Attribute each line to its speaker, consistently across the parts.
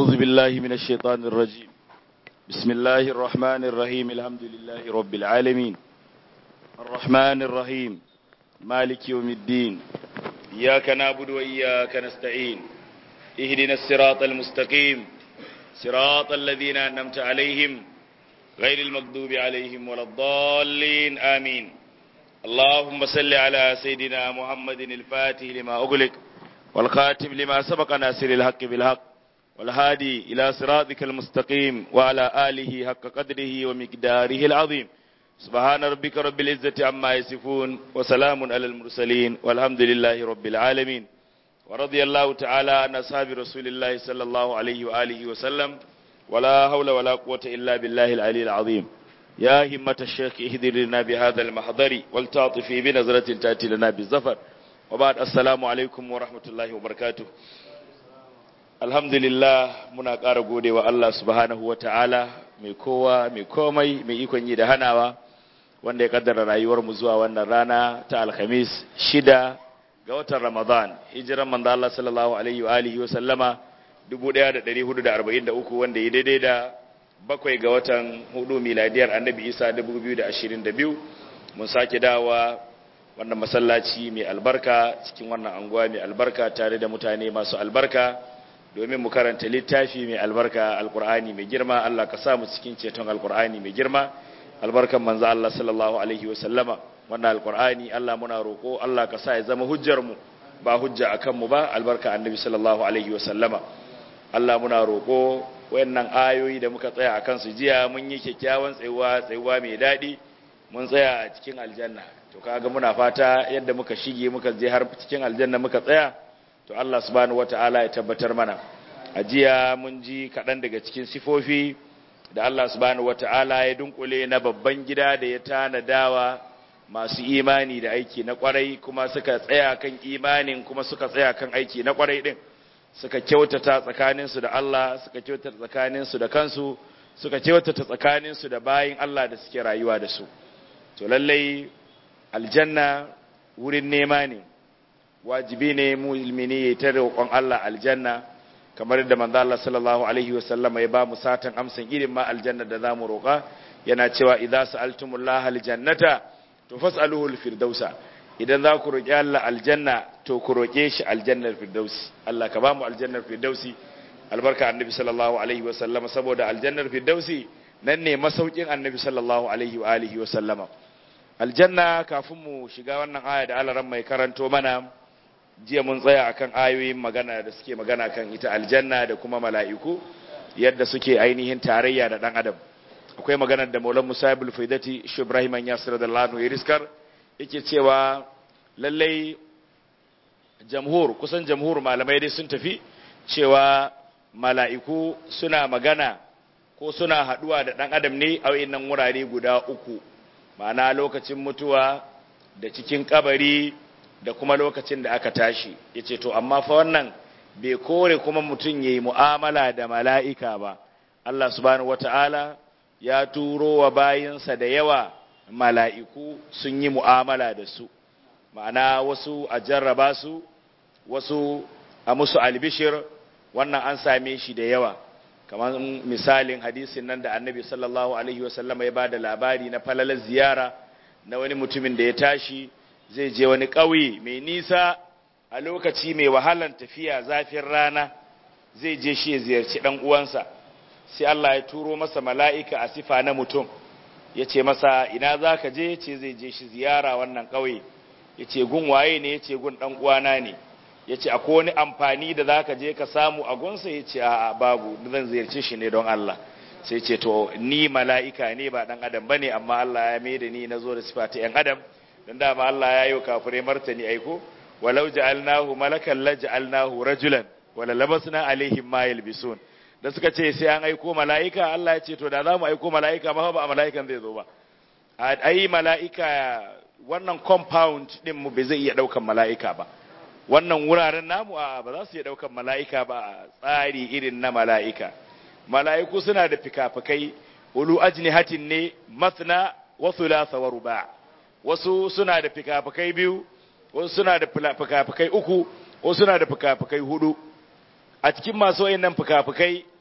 Speaker 1: أعوذ بالله من الشيطان الرجيم بسم الله الرحمن الرحيم الحمد لله رب العالمين الرحمن الرحيم مالك يوم الدين إياك نعبد وإياك نستعين اهدنا الصراط المستقيم صراط الذين أنعمت عليهم غير المغضوب عليهم ولا الضالين آمين اللهم صل على سيدنا محمد الفاتح لما أغلق والخاتم لما سبق ناصر الحق بالحق والهادي إلى صراطك المستقيم وعلى آله حق قدره ومقداره العظيم سبحان ربك رب العزة عما يصفون وسلام على المرسلين والحمد لله رب العالمين ورضي الله تعالى عن أصحاب رسول الله صلى الله عليه وآله وسلم ولا حول ولا قوة إلا بالله العلي العظيم يا همة الشيخ اهدر لنا بهذا المحضر والتعطفي بنظرة تأتي لنا بالزفر وبعد السلام alaikum wa rahmatullahi wa barakatuh alhamdulillah muna ƙara gode wa Allah subhanahu wa ta'ala mai kowa mai komai mai ikon yi da hanawa wanda ya kaddara rayuwar mu zuwa wannan rana ta alhamis shida ga watan ramadan hijiran manzo Allah sallallahu alaihi wa alihi wa sallama 1443 wanda ya daidai da bakwai ga watan hudu miladiyar annabi isa 2022 mun sake dawa wannan masallaci mai albarka cikin wannan anguwa mai albarka tare da mutane masu albarka domin mu karanta littafi mai albarka alkur'ani mai girma Allah ka sa mu cikin ceton alkur'ani mai girma albarkan manzo Allah sallallahu alaihi wa sallama wannan alkur'ani Allah muna roko Allah ka sa ya zama hujjar mu ba hujja akan mu ba albarka annabi sallallahu alaihi wa sallama Allah muna roko wayannan ayoyi da muka tsaya akan su jiya mun yi kyakkyawan tsayuwa tsayuwa mai daɗi mun tsaya a cikin aljanna to kaga muna fata yadda muka shige muka je har cikin aljanna muka tsaya to Allah subhanahu wataala ya tabbatar mana a jiya mun ji kaɗan daga cikin sifofi da Allah subhanahu wataala ya dunkule na babban gida da ya tanadawa masu imani da aiki na kwarai kuma suka tsaya kan imanin kuma suka tsaya kan aiki na kwarai din suka kyautata tsakaninsu da Allah suka kyautata tsakaninsu da kansu suka kyautata tsakaninsu da bayin Allah da suke rayuwa da su to lallai aljanna wurin nema ne wajibi ne mu'mini ya ta roƙon Allah aljanna kamar da manzo Allah sallallahu alaihi wasallam ya ba mu satan amsan irin ma aljanna da zamu roƙa yana cewa idza sa'altumullaha aljannata to fas'aluhu alfirdausa idan za ku roƙi Allah aljanna to ku roƙe shi aljannar firdausi Allah ka ba mu aljannar firdausi albarka annabi sallallahu alaihi wasallam saboda aljannar firdausi nan ne masaukin annabi sallallahu alaihi wa alihi wasallama aljanna kafin mu shiga wannan aya da alaran mai karanto mana jiya mun tsaya akan ayoyin magana da suke magana kan ita aljanna da kuma mala'iku yadda suke ainihin tarayya da dan adam akwai maganar da Maulana Musa ibn Faidati Shi Ibrahim Yasir da Lanu Yariskar yake cewa lallai jamhur kusan jamhur malamai dai sun tafi cewa mala'iku suna magana ko suna haduwa da dan adam ne a wayannan wurare guda uku ma'ana lokacin mutuwa da cikin kabari da kuma lokacin da aka tashi ya ce to amma fa wannan bai kore kuma mutum ya yi mu'amala da mala'ika ba Allah subhanahu wata'ala ya turo wa bayinsa da yawa mala'iku sun yi mu'amala da su ma'ana wasu a jarraba su wasu a musu albishir wannan an same shi da yawa kamar misalin hadisin nan da annabi sallallahu alaihi wasallama ya ba da labari na falalar ziyara na wani mutumin da ya tashi zai je wani ƙauye mai nisa a lokaci mai wahalan tafiya zafin rana zai je shi ya ziyarci ɗan uwansa sai Allah ya turo masa mala'ika a sifa na mutum ya ce masa ina za ka je ce zai je shi ziyara wannan ƙauye ya ce gun waye ne ya ce gun ɗan uwana ne ya ce akwai wani amfani da za ka je ka samu a gunsa ya ce a babu zan ziyarci shi ne don Allah sai ce to ni mala'ika ne ba ɗan adam ba ne amma Allah ya mai da ni na zo da sifa ta ‘yan adam don dama Allah ya yi wa kafirai martani aiko walau ja'alnahu malakan la ja'alnahu rajulan wala labasna alaihim ma yalbisun da suka ce sai an aiko mala'ika Allah ya ce to da za mu aiko mala'ika ma ba mala'ikan zai zo ba ai mala'ika wannan compound din mu bai zai iya daukan mala'ika ba wannan wuraren namu a ba za su iya daukan mala'ika ba tsari irin na mala'ika mala'iku suna da fikafikai ulu ajnihatin ne masna wa thulatha wa ruba' wasu suna da fikafikai biyu wasu suna da fikafikai uku wasu suna da fikafikai hudu a cikin masu wayannan fikafikai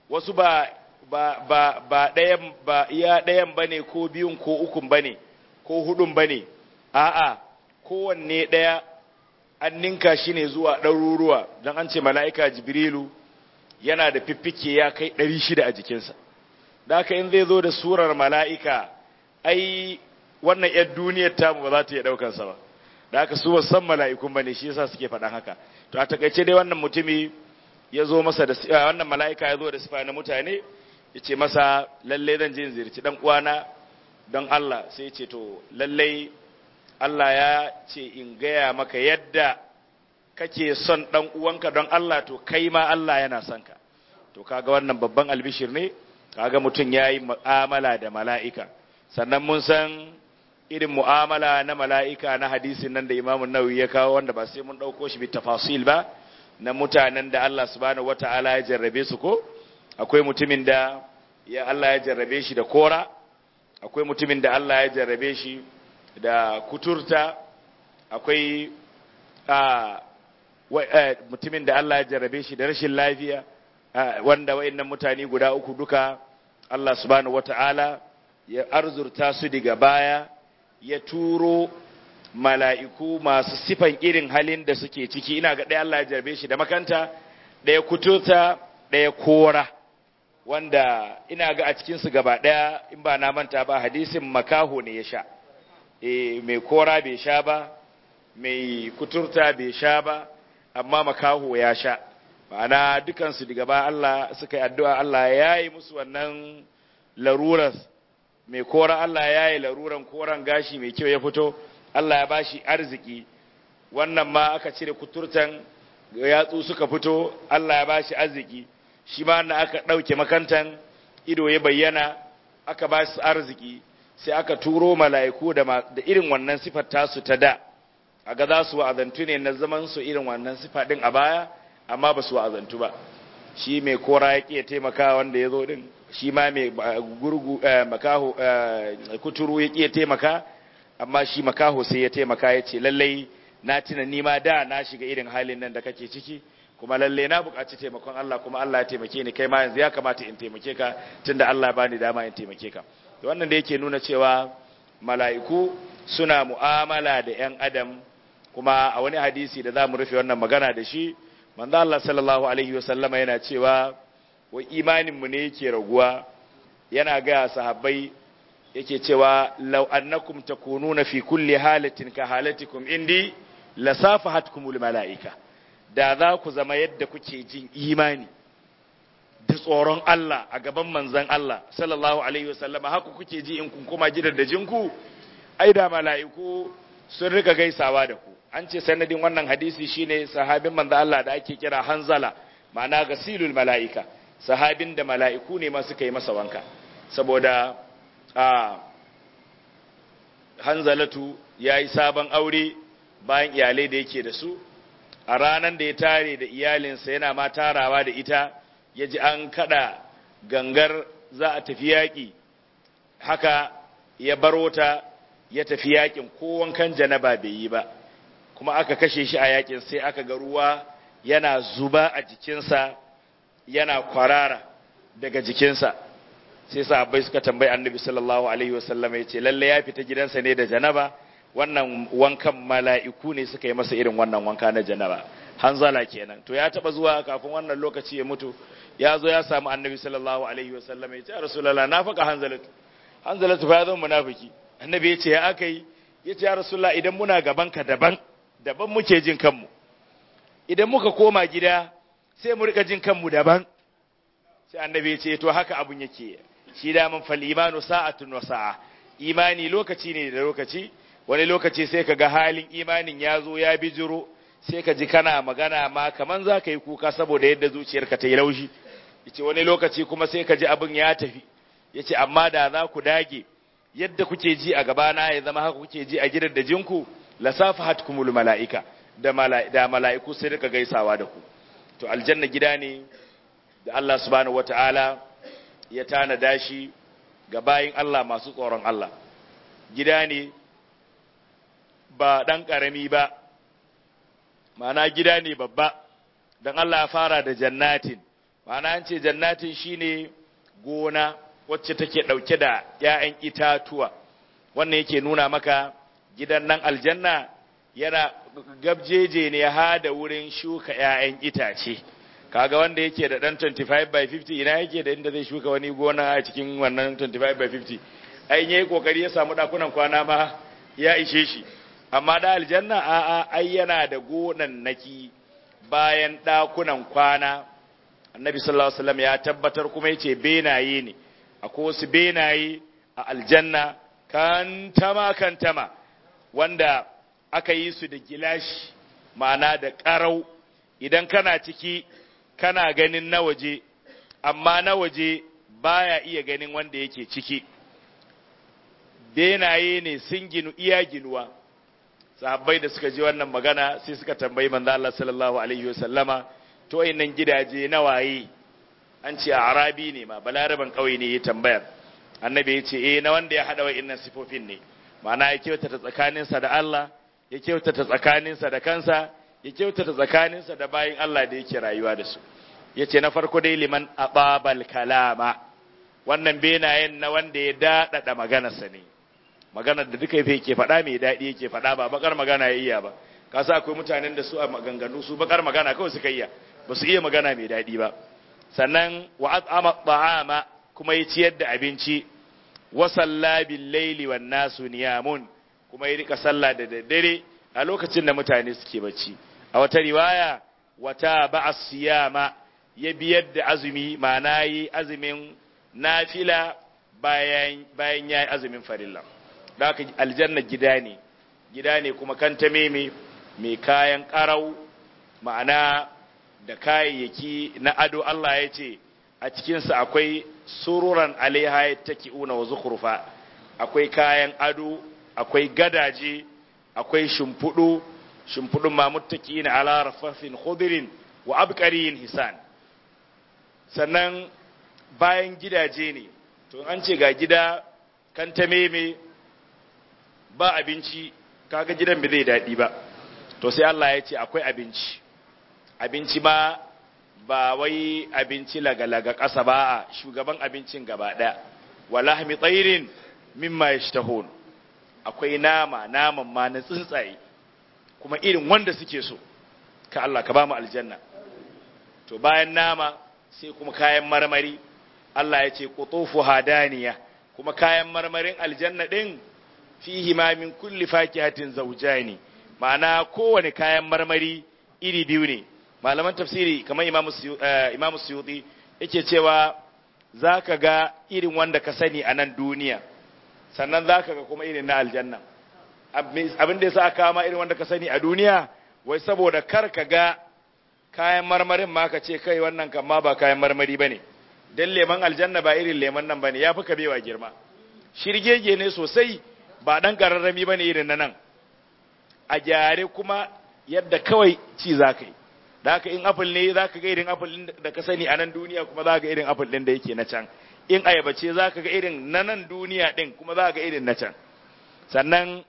Speaker 1: wasu ba ba ba ba ɗayan ba iya ɗayan bane ko biyun ko ukun bane ko hudun bane a'a kowanne ɗaya an ninka shi ne zuwa ɗaruruwa don an ce mala'ika jibrilu yana da fiffike ya kai ɗari shida a jikinsa da haka in zai zo da surar mala'ika ai wannan ‘yar duniyar tamu ba za ta iya ɗaukansa ba da haka su san mala'ikun ba ne shi yasa suke faɗan haka to a takaice dai wannan mutumi ya zo masa da wannan mala'ika ya zo da sifa na mutane ya ce masa lallai zan je in ziyarci ɗan uwana don Allah sai ya ce to lallai Allah ya ce in gaya maka yadda kake son ɗan uwanka don Allah to kai ma Allah yana son ka to kaga wannan babban albishir ne kaga mutum ya yi mu'amala da mala'ika sannan mun san irin mu'amala na mala'ika na hadisin nan da imamun nawawi ya kawo wanda ba sai mun ɗauko shi bi tafasil ba na mutanen da Allah subhanahu wata'ala ya jarrabe su ko akwai mutumin da ya Allah ya jarrabe shi da kora akwai mutumin da Allah ya jarrabe shi da kuturta akwai mutumin da Allah ya jarrabe shi da rashin lafiya wanda wayannan mutane guda uku duka Allah subhanahu wata'ala ya arzurta su daga baya ya turo mala'iku masu sifan irin halin da suke ciki ina ga ɗaya Allah ya jarrabe shi da makanta ɗaya kuturta ɗaya kora wanda ina ga a cikinsu gaba ɗaya in ba na manta ba hadisin makaho ne ya sha e, mai kora bai sha ba mai kuturta bai sha ba amma makaho ya sha ma'ana dukansu daga ba Allah suka yi addu'a Allah ya yi musu wannan larurar mai kora Allah ya yi laruran koran gashi mai kyau ya fito Allah ya bashi arziki wannan ma aka cire kuturtan yatsu suka fito Allah ya bashi arziki shi ma na aka ɗauke makantan ido ya bayyana aka ba su arziki sai aka turo mala'iku da irin wannan sifar tasu ta da a ga za su wa'azantu ne na zaman su irin wannan sifa din a baya amma ba su wa'azantu ba shi mai kora ya ƙiya taimaka wanda ya zo din shi ma mai gurgu makaho kuturu ya ƙiya taimaka amma shi makaho sai ya taimaka ya ce lallai na tuna ni ma da na shiga irin halin nan da kake ciki kuma lalle na buƙaci taimakon Allah kuma Allah ya taimake ni kai ma yanzu ya kamata in taimake ka tunda Allah ya bani dama in taimake ka wannan da yake nuna cewa mala'iku suna mu'amala da ‘yan adam kuma a wani hadisi da za mu rufe wannan magana da shi manzo Allah sallallahu alaihi wasallama yana cewa wa imaninmu ne yake raguwa yana gaya sahabbai yake cewa law annakum takununa fi kulli halatin ka halatikum indi lasafahatkumul mala'ika da za ku zama yadda kuke jin imani da tsoron Allah a gaban manzan Allah sallallahu alaihi wasallama haka kuke ji in kun koma gidan da jinku ai da mala'iku sun rika gaisawa da ku an ce sanadin wannan hadisi shine sahabin manzan Allah da ake kira Hanzala ma'ana gasilul mala'ika sahabin da mala'iku ne ma suka yi masa wanka saboda a Hanzalatu yayi sabon aure bayan iyalai da yake da su a ranar da ya tare da iyalinsa yana ma tarawa da ita ya ji an kada gangar za a tafi yaƙi haka ya baro ta ya tafi yaƙin ko wankan janaba bai yi ba kuma aka kashe shi a yaƙin sai aka ga ruwa yana zuba a jikinsa yana kwarara daga jikinsa sai sahabbai suka tambayi annabi sallallahu alaihi wasallam ya ce lalle ya fita gidansa ne da janaba wannan wankan mala'iku ne suka yi masa irin wannan wanka na janaba hanzala kenan to ya taba zuwa kafin wannan lokaci ya mutu ya zo ya samu annabi sallallahu alaihi wasallam ya ce ya rasulullah na faka hanzalatu hanzalatu fa ya zama munafiki annabi ya ce ya aka yi ya ce ya rasulullah idan muna gaban ka daban daban muke jin kanmu idan muka koma gida sai mu rika jin kanmu daban sai annabi ya ce to haka abun yake shi da man fal imanu sa'atun wa sa'a imani lokaci ne da lokaci wani lokaci sai ka ga halin imanin ya zo ya bijiro sai ka ji kana magana ma kaman za ka yi kuka saboda yadda zuciyarka ta yi laushi yace wani lokaci kuma sai ka ji abin ya tafi yace amma da za ku dage yadda kuke ji a gabana ya zama haka kuke ji a gidan da jinku la safahatkumul malaika da da mala'iku sai rika gaisawa da ku to aljanna gida ne da Allah subhanahu wataala ya tanada shi ga bayin Allah masu tsoron Allah gida ne ba ɗan ƙarami ba ma'ana gida ne babba don Allah ya fara da jannatin ma'ana an ce jannatin shine gona wacce take ɗauke da ‘ya'yan itatuwa wannan yake nuna maka gidan nan aljanna yana gabjeje ne ha da wurin shuka ‘ya'yan itace kaga wanda yake da ɗan 25 by 50 ina yake da inda zai shuka wani gona a cikin wannan 25 by 50 ai yayi kokari ya samu ɗakunan kwana ma ya ishe shi amma da aljanna a'a ai yana da gonannaki bayan ɗakunan kwana annabi sallallahu alaihi wasallam ya tabbatar kuma yace benaye ne akwai wasu benaye a aljanna kantama kantama wanda aka yi su da gilashi ma'ana da ƙarau idan kana ciki kana ganin na waje amma na waje baya iya ganin wanda yake ciki benaye ne sun ginu iya ginuwa sahabbai da suka ji wannan magana sai suka tambayi manzo Allah sallallahu alaihi wasallama to wayannan gidaje na waye an ce a arabi ne ma balaraban kauye ne ya tambayar annabi ya ce eh na wanda ya hada wayannan sifofin ne ma'ana ya kyautata tsakaninsa da Allah ya kyautata tsakaninsa da kansa ya kyautata tsakaninsa da bayin Allah da yake rayuwa da su yace na farko dai liman ababal kalama wannan benayen na wanda ya dadada maganarsa ne maganar da duka yake faɗa mai daɗi yake faɗa ba bakar magana ya iya ba ka sa akwai mutanen da su a maganganu su bakar magana kawai suka iya ba su iya magana mai daɗi ba sannan wa at'ama ta'ama kuma ya ciyar da abinci wa salla bil laili wan nasu niyamun kuma ya rika sallah da daddare a lokacin da mutane suke bacci a wata riwaya wata ba'a siyama ya biyar da azumi ma'ana yi azumin nafila bayan bayan yayi azumin farilla da haka aljanna gida ne gida ne kuma kan ta meme mai kayan karau ma'ana da kayayyaki na ado Allah ya ce a cikinsa akwai sururan alaiha ya take una wa zukurfa akwai kayan ado akwai gadaje akwai shimfudu shimfudun mamuttaki na ala rafafin khudirin wa abqariyin hisan sannan bayan gidaje ne to an ce ga gida kan ta meme ba abinci kaga gidan bai zai daɗi ba to sai Allah ya ce akwai abinci abinci ma ba wai abinci laga-laga ƙasa ba a shugaban abincin gaba ɗaya walahmi tsairin mimma yashtahun akwai nama naman ma na tsuntsaye kuma irin wanda suke so ka Allah ka ba mu aljanna to bayan nama sai kuma kayan marmari Allah ya ce qutufu hadaniya kuma kayan marmarin aljanna din fihi ma min kulli fakihatin zawjani ma'ana kowane kayan marmari iri biyu ne malaman tafsiri kamar imamu suyuti yake cewa za ka ga irin wanda ka sani a nan duniya sannan za ka ga kuma irin na aljanna abin da ya sa kama irin wanda ka sani a duniya wai saboda kar ka ga kayan marmarin ma ka ce kai wannan kan ma ba kayan marmari ba ne don leman aljanna ba irin leman nan ba ne ya fi kabewa girma shirgege ne sosai ba ɗan ƙararrami ba ne irin na nan a gyare kuma yadda kawai ci za ka yi da haka in apple ne za ka ga irin apple ɗin da ka sani a nan duniya kuma za ka ga irin apple ɗin da yake na can in ayaba ce za ka ga irin na nan duniya ɗin kuma za ka ga irin na can sannan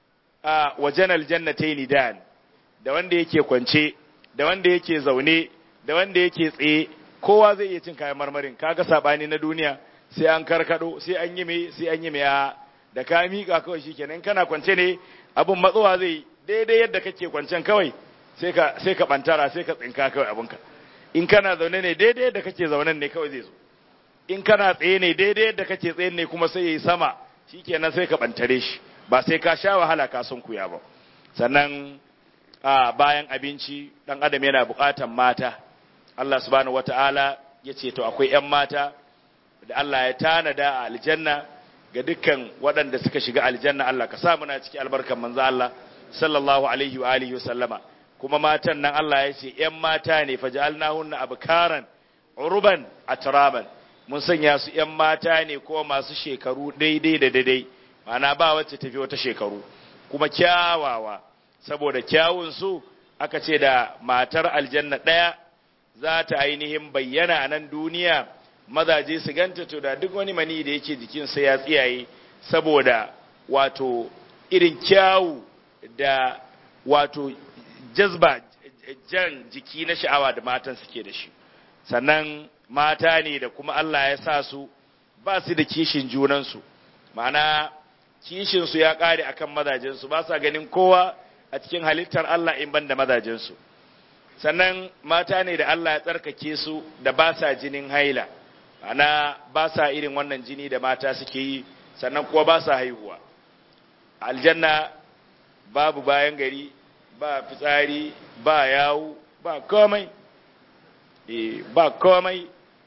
Speaker 1: a wajen aljannatai dan da wanda yake kwance da wanda yake zaune da wanda yake tsaye kowa zai iya cin kayan marmarin kaga sabani na duniya sai an karkado sai an yi mai sai an yi mai da ka miƙa kawai shikenan kana kwance ne abun matsowa zai daidai yadda kake kwancen kawai sai ka sai ka bantara sai ka tsinka kawai abunka in kana zaune ne daidai yadda kake zaunen ne kawai zai zo in kana tsaye ne daidai yadda kake tsaye ne kuma sai yayi sama shikenan sai ka bantare shi ba sai ka sha wahala ka sun kuya ba sannan a bayan abinci dan adam yana buƙatan mata Allah subhanahu wataala ya ce to akwai ƴan mata da Allah ya tanada a aljanna ga dukkan waɗanda suka shiga aljanna Allah ka sa muna ciki albarkan manzo Allah sallallahu alaihi wa alihi wasallama kuma matan nan Allah ya ce ƴan mata ne faj'alnahunna abkaran uruban atraban mun sanya su ƴan mata ne ko masu shekaru daidai da daidai ma'ana ba wacce tafi wata shekaru kuma kyawawa saboda kyawun su aka ce da matar aljanna ɗaya za ta ainihin bayyana a nan duniya mazaje su ganta to da duk wani mani da yake jikinsa ya tsiyaye saboda wato irin kyawu da wato jazba jan jiki na sha'awa da matan suke da shi sannan mata ne da kuma Allah ya sa su ba su da kishin junansu ma'ana kishinsu ya ƙare akan mazajensu ba sa ganin kowa a cikin halittar Allah in ban da mazajensu sannan mata ne da Allah ya tsarkake su da ba sa jinin haila ma'ana ba sa irin wannan jini da mata suke yi sannan kuwa ba sa haihuwa aljanna babu bayan gari ba fitsari ba yawu ba komai e, ba komai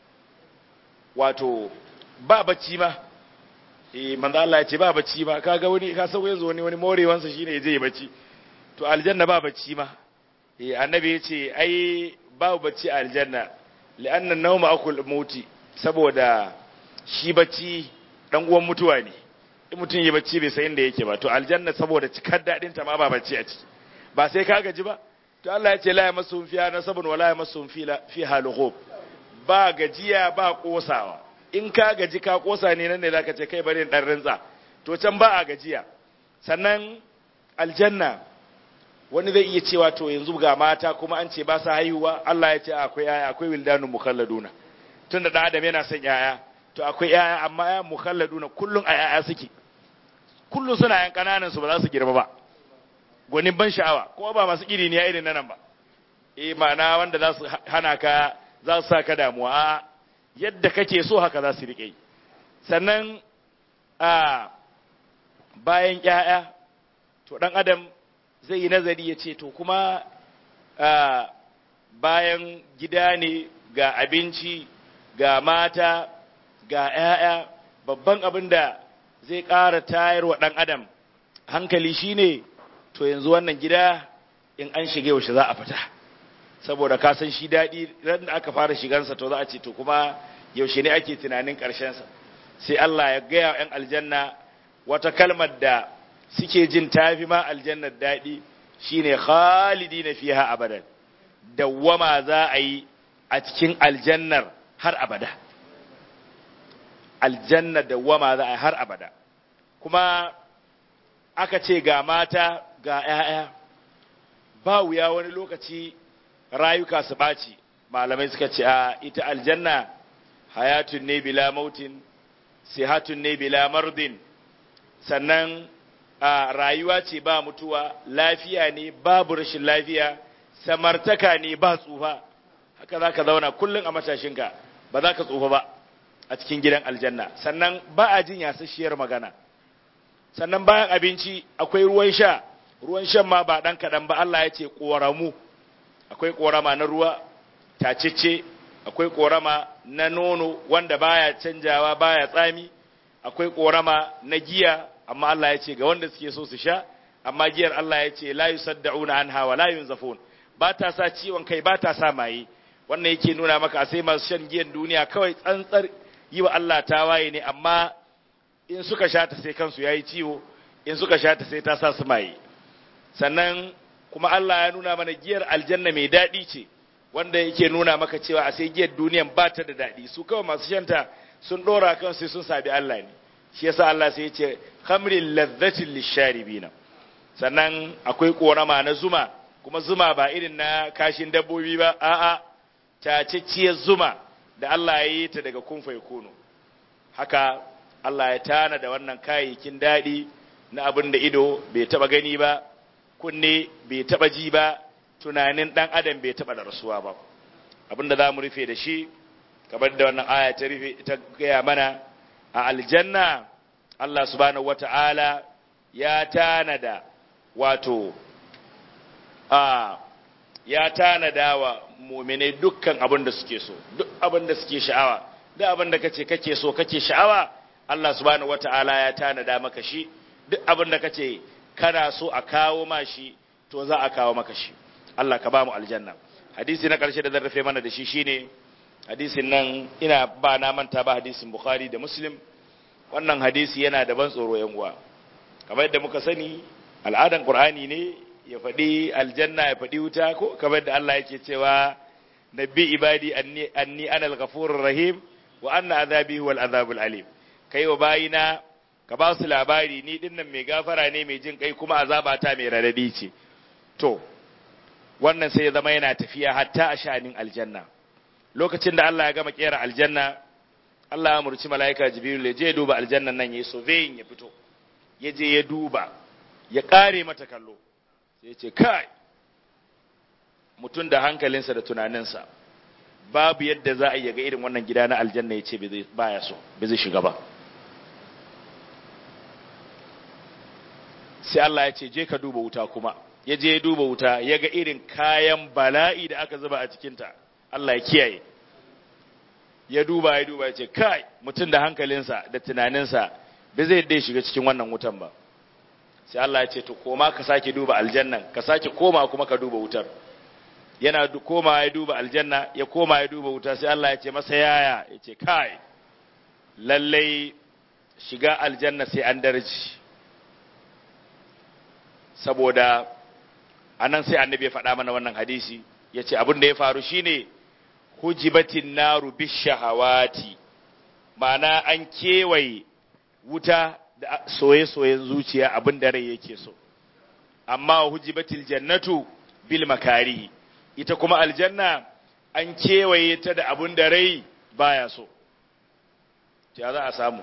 Speaker 1: wato ba bacci ma e, manzo Allah ya ce ba bacci ma kaga wani ka san yanzu wani wani morewansa shine ya je ya bacci to aljanna ba bacci ma e, annabi ya ce ai babu bacci a aljanna li'anna nawma akul mauti saboda shi bacci dan uwan mutuwa ne in mutum yi bacci bai san inda yake ba to aljanna saboda cikar dadin ta ma ba bacci a ciki ba sai ka gaji ba to Allah ya ce la yamassuhum fiha nasabun wala yamassuhum fiha lughub ba gajiya ba kosawa in ka gaji ka kosa ne nan ne zaka ce kai bari dan rinza to can ba a gajiya sannan aljanna wani zai iya cewa to yanzu ga mata kuma an ce ba sa haihuwa Allah ya ce akwai yaya akwai wildanu mukhalladuna tunda da adam yana son yaya to akwai yaya amma ya mukhalladuna kullun a yaya suke kullun suna yan kananan su ba za su girma ba gwanin ban sha'awa kuma ba masu iri ne irin nan ba eh ma'ana wanda za su hana ka za su sa ka damuwa a yadda kake so haka za su riƙe sannan a bayan ƴaƴa to dan adam zai yi nazari ya ce to kuma a bayan gida ne ga abinci ga mata ga ƴaƴa babban abin da zai ƙara tayar wa ɗan adam hankali shine to yanzu wannan gida in an shige yaushe za a fita saboda ka san shi daɗi ran da aka fara shigansa to za a ce to kuma yaushe ne ake tunanin ƙarshensa sai Allah ya gaya ‘yan aljanna wata kalmar da suke jin tafi ma aljannar daɗi shine khalidi na fiha abadan dawwama za a yi a cikin aljannar har abada aljanna dawwama za a yi har abada kuma aka ce ga mata ga ‘ya'ya ba wuya wani lokaci rayuka su ɓaci malamai suka ce a ita aljanna hayatun ne bila mautin sihatun ne bila mardin sannan a rayuwa ce ba mutuwa lafiya ne babu rashin lafiya samartaka ne ba tsufa haka za ka zauna kullum a matashinka ba za ka tsufa ba a cikin gidan aljanna sannan ba a jin yasasshiyar magana sannan bayan abinci akwai ruwan sha ruwan shan ma ba ɗan kaɗan ba Allah ya ce ƙoramu akwai ƙorama na ruwa tacece akwai ƙorama na nono wanda baya canjawa baya tsami akwai ƙorama na giya amma Allah ya ce ga wanda suke so su sha amma giyar Allah ya ce la yusaddauna anha wa la yunzafun ba ta sa ciwon kai ba ta sa maye wannan yake nuna maka sai masu shan giyan duniya kawai tsantsar yi wa Allah tawaye ne amma in suka sha ta sai kansu yayi ciwo in suka sha ta sai ta sa su maye sannan kuma Allah ya nuna mana giyar aljanna mai daɗi ce wanda yake nuna maka cewa a sai giyar duniyan ba ta da daɗi su kawai masu shanta sun ɗora kan sai sun sabi Allah ne shi yasa Allah sai ya ce khamrin ladhatin lisharibina sannan akwai korama na zuma kuma zuma ba irin na kashin dabbobi ba a'a tacacciyar zuma da Allah ya yi ta daga kun kunu haka Allah ya tana da wannan kayayyakin daɗi na abin da ido bai taɓa gani ba kunne bai taba ji ba tunanin dan adam bai taba da rasuwa ba abinda za mu rufe da shi kamar da wannan aya ta rufe ta gaya mana a aljanna Allah subhanahu wata'ala ya tanada wato a ya tanada wa mu'minai dukkan abin da suke so duk abin da suke sha'awa duk abin da kace kake so kake sha'awa Allah subhanahu wata'ala ya tanada maka shi duk abin da kace kana so a kawo ma shi to za a kawo maka shi Allah ka ba mu aljanna hadisi na karshe da zan rufe mana da shi shine hadisin nan ina ba na manta ba hadisin bukhari da muslim wannan hadisi yana da ban tsoro yan uwa kamar yadda muka sani al'adan qur'ani ne ya faɗi aljanna ya faɗi wuta ko kamar yadda Allah yake cewa nabbi ibadi anni anni anal ghafurur rahim wa anna azabi huwal azabul alim kai wa bayina ka ba su labari ni dinnan mai gafara ne mai jin kai kuma azabata mai radadi ce to wannan sai ya zama yana tafiya hatta a sha'anin aljanna lokacin da Allah ya gama kera aljanna Allah ya murci mala'ika Jibril ya je duba aljannan nan yayi surveying ya fito ya je ya duba ya kare mata kallo sai ya ce kai mutum da hankalinsa da tunaninsa babu yadda za a yi ga irin wannan gida na aljanna ya ce baya so bai zai shiga ba sai Allah ya ce je ka duba wuta kuma ya je ya duba wuta ya ga irin kayan bala'i da aka zuba a cikinta Allah ya kiyaye ya duba ya duba ya ce kai mutum da hankalinsa da tunaninsa bai zai yadda ya shiga cikin wannan wutan ba sai Allah ya ce to koma ka sake duba aljannan ka sake koma kuma ka duba wutar yana koma ya duba aljanna ya koma ya duba wuta sai Allah ya ce masa yaya ya ce kai lallai shiga aljanna sai an darji saboda anan sai annabi ya faɗa mana wannan hadisi ya ce abin da ya faru shine hujibatin naru bishahawati ma'ana an kewaye wuta da soye-soyen zuciya abin da rai yake so amma hujibatil jannatu bil makarihi ita kuma aljanna an kewaye ta da abin da rai baya so ya za a samu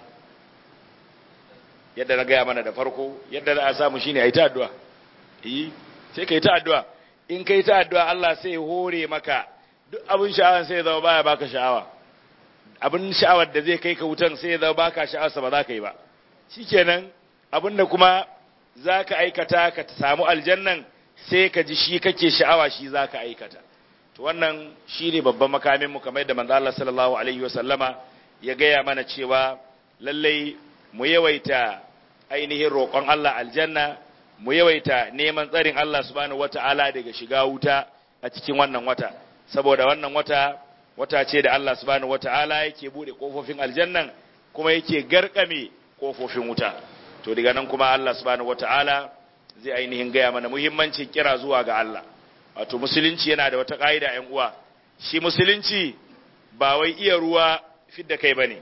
Speaker 1: yadda na gaya mana da farko yadda za a samu shine a yi ta addu'a yi sai ka yi ta addu'a in ka yi ta addu'a Allah sai hore maka duk abin sha'awar sai ya zama baya baka sha'awa abin sha'awar da zai kai ka wutan sai ya zama baka sha'awarsa ba za ka yi ba shikenan abin da kuma za ka aikata ka samu aljannan sai ka ji shi kake sha'awa shi za ka aikata to wannan shi ne babban makaminmu kamar yadda manzo Allah sallallahu alaihi wasallama ya gaya mana cewa lallai mu yawaita ainihin roƙon Allah aljanna mu yawaita neman tsarin Allah subhanahu wata'ala daga shiga wuta a cikin wannan wata saboda wannan wata wata ce da Allah subhanahu wata'ala yake bude kofofin aljannan kuma yake garkame kofofin wuta to daga nan kuma Allah subhanahu wata'ala zai ainihin gaya mana muhimmancin kira zuwa ga Allah wato musulunci yana da wata ƙa'ida ‘yan uwa shi musulunci ba wai iya ruwa fidda kai ba ne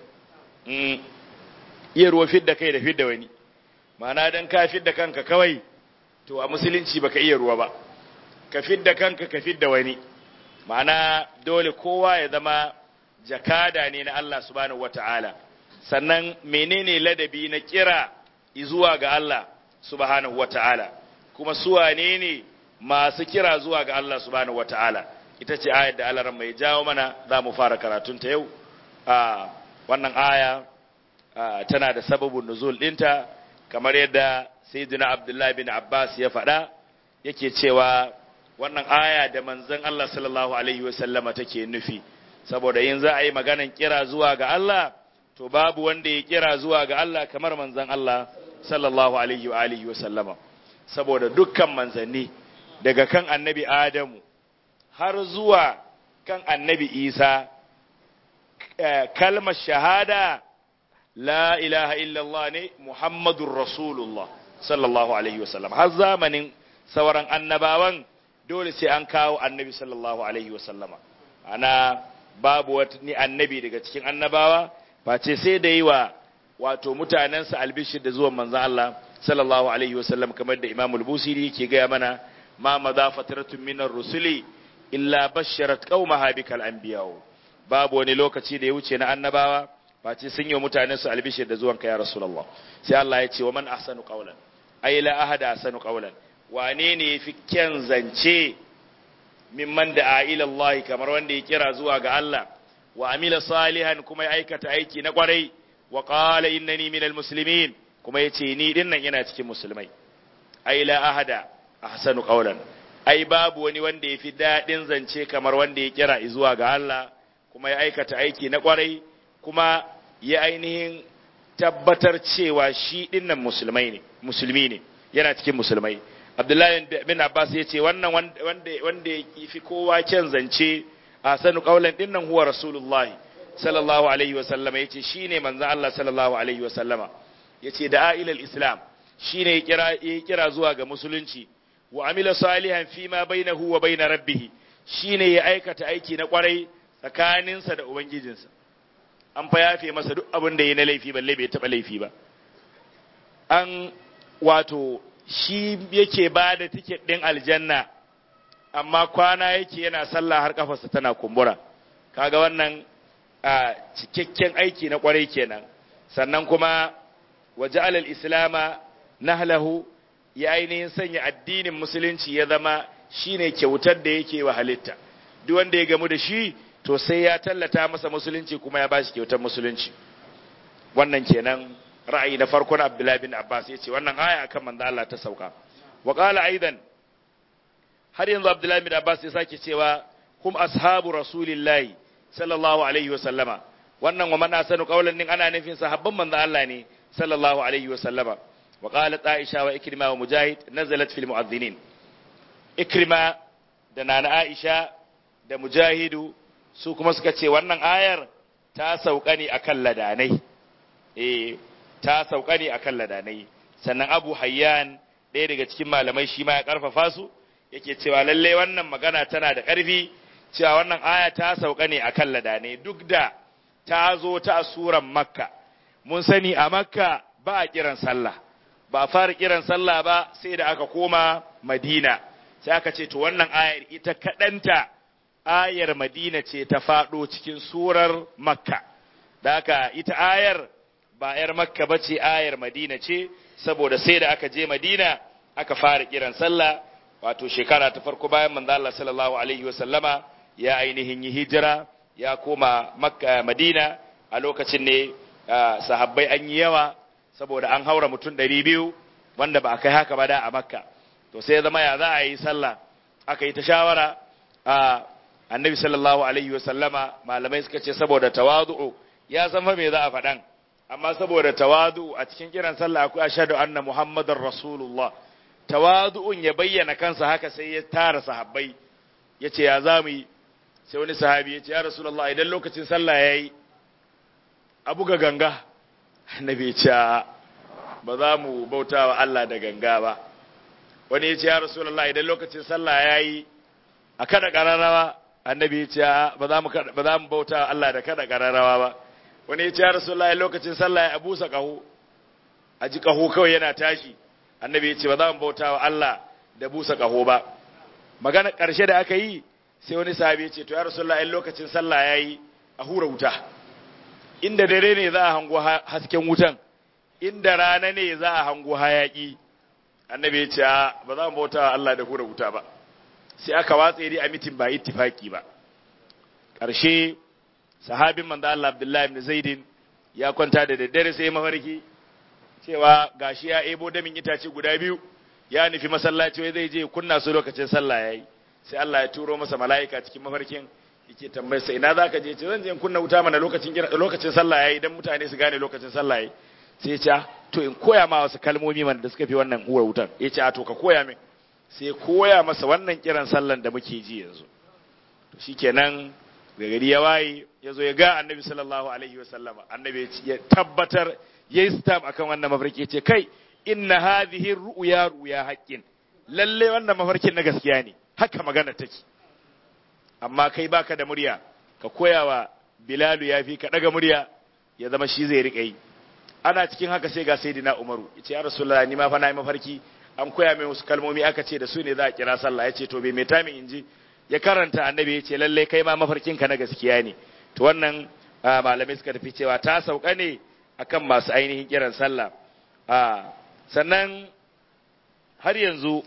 Speaker 1: iya ruwa fidda kai da fidda wani ma'ana don ka fidda kanka kawai to a musulunci baka iya ruwa ba ka fidda kanka ka fidda wani ma'ana dole kowa ya zama jakada ne na Allah subhanahu wata'ala sannan menene ladabi na kira zuwa ga Allah subhanahu wata'ala kuma su wane ne masu kira zuwa ga Allah subhanahu wata'ala ita ce ayar da Allah mai jawo mana za mu fara karatun ta yau a wannan aya tana da sababin nuzul dinta kamar yadda sayyidina Abdullahi bin Abbas ya faɗa yake cewa wannan aya da manzon Allah sallallahu alaihi wasallama take nufi saboda yin za a yi maganan kira zuwa ga Allah to babu wanda ya kira zuwa ga Allah kamar manzon Allah sallallahu alaihi wa alihi wa sallama saboda dukkan manzanni daga kan annabi Adamu har zuwa kan annabi Isa kalmar shahada la ilaha illallah ne Muhammadur Rasulullah sallallahu alaihi wa sallam har zamanin sauran annabawan dole sai an kawo annabi sallallahu alaihi wa sallama ana babu wani annabi daga cikin annabawa face sai da yi wa wato mutanensa albishir da zuwan manzan Allah sallallahu alaihi wasallam kamar da Imam al-Busiri yake gaya mana ma madha fatratun minar rusuli illa basharat qaumaha bikal anbiya babu wani lokaci da ya wuce na annabawa face sun yi wa mutanensu albishir da zuwan ka ya rasulullah sai Allah ya ce wa man ahsanu qawlan ay la ahada ahsanu qawlan wane ne yafi kyan zance mimman da ila Allah kamar wanda ya kira zuwa ga Allah wa amila salihan kuma ya aikata aiki na kwarai wa qala innani minal muslimin kuma yace ni dinnan ina cikin musulmai ai la ahada ahsanu qawlan ai babu wani wanda yafi dadin zance kamar wanda ya kira zuwa ga Allah kuma ya aikata aiki na kwarai kuma ya ainihin tabbatar cewa shi dinnan musulmai ne musulmi ne yana cikin musulmai Abdullahi bin Abbas yace wannan wanda wanda yafi kowa kyan zance ahsanu qawlan dinnan huwa rasulullahi sallallahu alaihi wa sallama yace shine manzon Allah sallallahu alaihi wa sallama yace da ilal islam shine ya kira ya kira zuwa ga musulunci wa amila salihan fi ma bainahu wa bain rabbih shine ya aikata aiki na kwarai tsakaninsa da ubangijinsa an fa yafe masa duk abin da yayi na laifi balle bai taba laifi ba an wato shi yake ba da tiket din aljanna amma kwana yake yana sallah har kafarsa tana kumbura kaga wannan a cikakken aiki na kwarai kenan sannan kuma waje alal islama nahlahu ya ainihin sanya addinin musulunci ya zama shine kyautar da yake wa halitta duk wanda ya gamu da shi to sai ya tallata masa musulunci kuma ya bashi kyautar musulunci wannan kenan ra'ayi na farko na Abdullahi bin Abbas yace wannan aya akan manzo Allah ta sauka wa qala aidan har yanzu Abdullahi bin Abbas ya sake cewa hum ashabu rasulillahi sallallahu alaihi wa sallama wannan wa man asanu qawlan din ana nufin sahabban manzo Allah ne sallallahu alaihi wa sallama wa qalat Aisha wa Ikrima wa Mujahid nazalat fil mu'adhdhinin Ikrima da Nana Aisha da Mujahidu su kuma suka ce wannan ayar ta sauka ne akan ladanai eh ta sauka ne akan ladanai sannan Abu Hayyan ɗaya daga cikin malamai shi ma ya karfafa su yake cewa lalle wannan magana tana da ƙarfi cewa wannan aya ta sauka ne akan ladanai duk da ta zo ta suran Makka mun sani a Makka ba a kiran sallah ba a fara kiran sallah ba sai da aka koma Madina sai aka ce to wannan ayar ita kaɗanta ayar Madina ce ta faɗo cikin surar Makka da haka ita ayar ba ‘yar Makka ba ce ayar Madina ce saboda sai da aka je Madina aka fara kiran sallah wato shekara ta farko bayan manzo Allah sallallahu alaihi wa sallama ya ainihin yi hijira ya koma Makka Madina a lokacin ne sahabbai an yi yawa saboda an haura mutum ɗari biyu wanda ba a kai haka ba da a Makka to sai ya zama ya za a yi sallah aka yi ta shawara a annabi sallallahu alaihi wasallama malamai suka ce saboda tawadu'u ya san fa me za a faɗan amma saboda tawadu'u a cikin kiran sallah akwai ashhadu anna muhammadar rasulullah tawadu'un ya bayyana kansa haka sai ya tara sahabbai ya ce ya za mu yi sai wani sahabi ya ce ya rasulullah idan lokacin sallah ya yi a buga ganga annabi ya ce ba za mu bauta wa Allah da ganga ba wani ya ce ya rasulullah idan lokacin sallah ya yi a kada ƙararrawa annabi ya ce ba za mu bauta Allah da kada ƙararrawa ba wani ya ce ya rasulullah lokacin sallah ya busa ƙaho a ji ƙaho kawai yana tashi annabi ya ce ba za mu bauta wa Allah da busa ƙaho ba magana ƙarshe da aka yi sai wani sahabi ya ce to ya rasulullah lokacin sallah ya yi a hura wuta inda dare ne za a hango hasken wutan inda rana ne za a hango hayaƙi annabi ya ce ba za mu bauta wa Allah da hura wuta ba sai aka watsa dai a mitin ba ittifaki ba ƙarshe sahabin manzo Allah Abdullahi ibn Zaidin ya kwanta da daddare sai mafarki cewa gashi ya ebo damin itace guda biyu ya nufi masallaci wai zai je kunna su lokacin sallah yayi sai Allah ya turo masa mala'ika cikin mafarkin yake tambayar sa ina zaka je ce zan je kunna wuta mana lokacin lokacin sallah yayi dan mutane su gane lokacin sallah yayi sai ya ce to in koya ma wasu kalmomi man da suka fi wannan uwar wutan ya ce a to ka koya min sai koya masa wannan kiran sallan da muke ji yanzu to shikenan da gari ya waye ya zo ya ga annabi sallallahu alaihi wa sallama annabi ya tabbatar ya yi stamp akan wannan mafarki ce kai inna hadhihi ru'ya ru'ya haqqin lalle wannan mafarkin na gaskiya ne haka magana take amma kai baka da murya ka koya wa bilalu ya fi ka daga murya ya zama shi zai rika yi ana cikin haka sai ga sayyidina umaru yace ya rasulullahi ni ma fa na yi mafarki an koya mai wasu kalmomi aka ce da su ne za a kira sallah ya ce to bai mai tamin inji ya karanta annabi ya ce lallai kai ma mafarkinka na gaskiya ne to wannan malamai suka tafi cewa ta sauka ne akan masu ainihin kiran sallah sannan har yanzu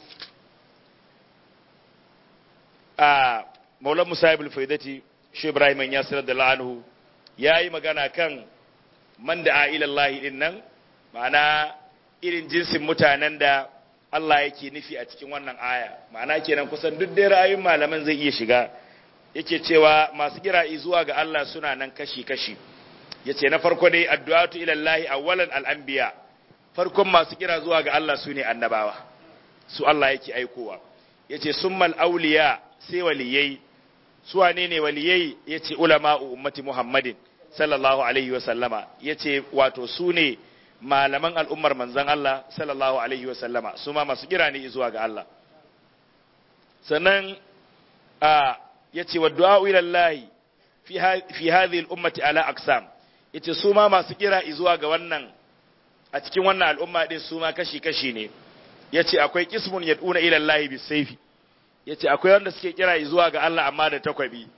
Speaker 1: a maulan musa ibn faidati shi ibrahim ya sanar da la'anhu ya yi magana kan man da a ilallahi din nan ma'ana irin jinsin mutanen da Allah yake nufi a cikin wannan aya ma'ana kenan kusan duk dai ra'ayin malaman zai iya shiga yake cewa masu kira zuwa ga Allah suna nan kashi-kashi yace na farko dai addu'atu ila Allah awwalan al-anbiya farkon masu kira zuwa ga Allah sune annabawa su Allah yake aikowa yace summal awliya sai waliyai su wane ne waliyai yace ulama'u ummati Muhammadin sallallahu alaihi wa sallama yace wato sune malaman al'ummar manzan Allah sallallahu Alaihi wasallama su ma masu kira ne zuwa ga Allah. Sannan ya ce wa du'a'u ilallahi fi hadhihi al'ummati ala aksam ya ce su ma masu kira zuwa ga wannan a cikin wannan al'umma ɗin su ma kashi-kashi ne ya ce akwai kismun yad'una ilallahi bisaifi ya ce akwai wanda suke kira zuwa ga Allah amma da takwabi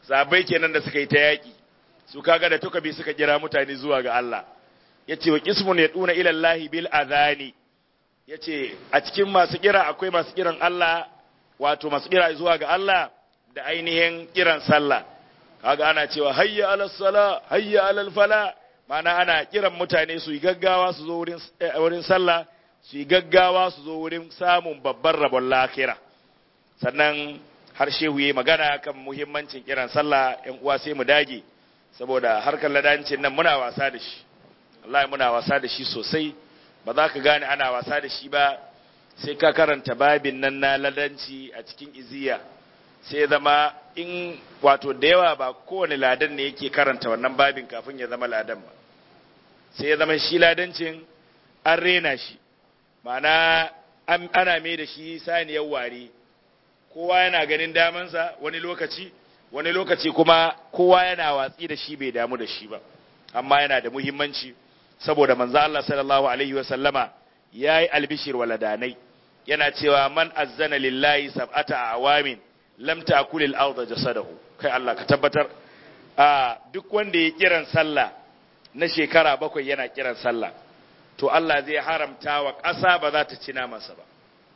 Speaker 1: sabai kenan da suka yi ta yaki su kaga da tukabi suka kira mutane zuwa ga Allah yace wa qismun yaduna ila Allah bil adhani yace a cikin masu kira akwai masu kiran Allah wato masu kira zuwa ga Allah da ainihin kiran sallah kaga ana cewa hayya alal sala hayya alal fala mana ana kiran mutane su yi gaggawa su zo wurin wurin sallah su yi gaggawa su zo wurin samun babban rabon lahira sannan har shehu yayi magana kan muhimmancin kiran sallah yan uwa sai mu dage saboda harkar ladancin nan muna wasa da shi wallahi muna wasa da shi sosai ba za ka gane ana wasa da shi ba sai ka karanta babin nan na ladanci a cikin iziya sai zama in wato da yawa ba kowane ladan ne yake karanta wannan babin kafin ya zama ladan ba sai ya zama shi ladancin an rena shi ma'ana ana mai da shi saniyar ware kowa yana ganin damansa wani lokaci wani lokaci kuma kowa yana watsi da shi bai damu da shi ba amma yana da muhimmanci saboda manzo Allah sallallahu alaihi wa sallama yayi albishir waladanai yana cewa man azzana lillahi sab'ata awamin lam ta'kulil arda jasadahu kai Allah ka tabbatar a duk wanda ya kiran sallah na shekara bakwai yana kiran sallah to Allah zai haramta wa ƙasa ba za ta ci namansa ba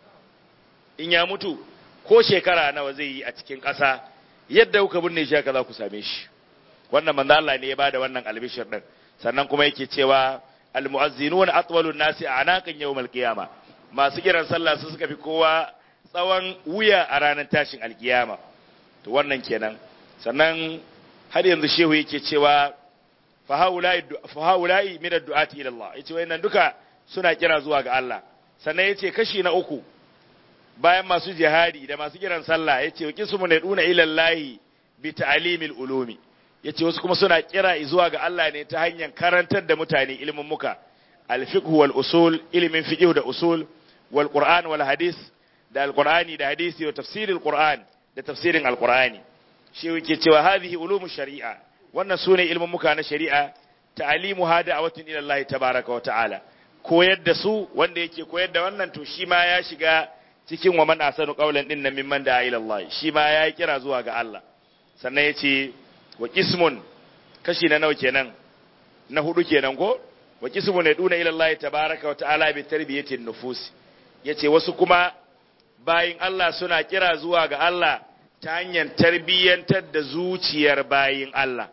Speaker 1: in ya mutu ko shekara nawa zai yi a cikin ƙasa yadda kuka binne shi haka za ku same shi wannan manzo Allah ne ya bada wannan albishir din sannan kuma yake cewa almu'azzinun atwalun nasi anaqan yawmal qiyama masu kiran sallah su suka fi kowa tsawon wuya a ranar tashin alkiyama to wannan kenan sannan har yanzu shehu yake cewa fa haula'i min ad-du'ati ila Allah yace wayannan duka suna kira zuwa ga Allah sannan yace kashi na uku bayan masu jihadi da masu kiran sallah yace wa kismu ne duna ila Allah bi ta'limil ulumi yace wasu kuma suna kira zuwa ga Allah ne ta hanyar karantar da mutane ilimin muka al-fiqh wal usul ilimin fiqh da usul wal qur'an wal hadis da al-qur'ani da hadisi wa tafsiril qur'an da tafsirin al-qur'ani shi yake cewa hadhihi ulumu shari'a wannan sune ilimin muka na shari'a ta'alimu hada a watan ila Allah tabaraka wa ta'ala koyar da su wanda yake koyar da wannan to shi ma ya shiga cikin wa man asanu qawlan din nan mimman da ila Allah shi ma ya kira zuwa ga Allah sannan yace wa qismun kashi na nawa kenan na hudu kenan ko wa qismun yaduna ila Allah tabaraka wa ta'ala bi tarbiyatin nufus yace wasu kuma bayin Allah suna kira zuwa ga Allah ta hanyar tarbiyyantar da zuciyar bayin Allah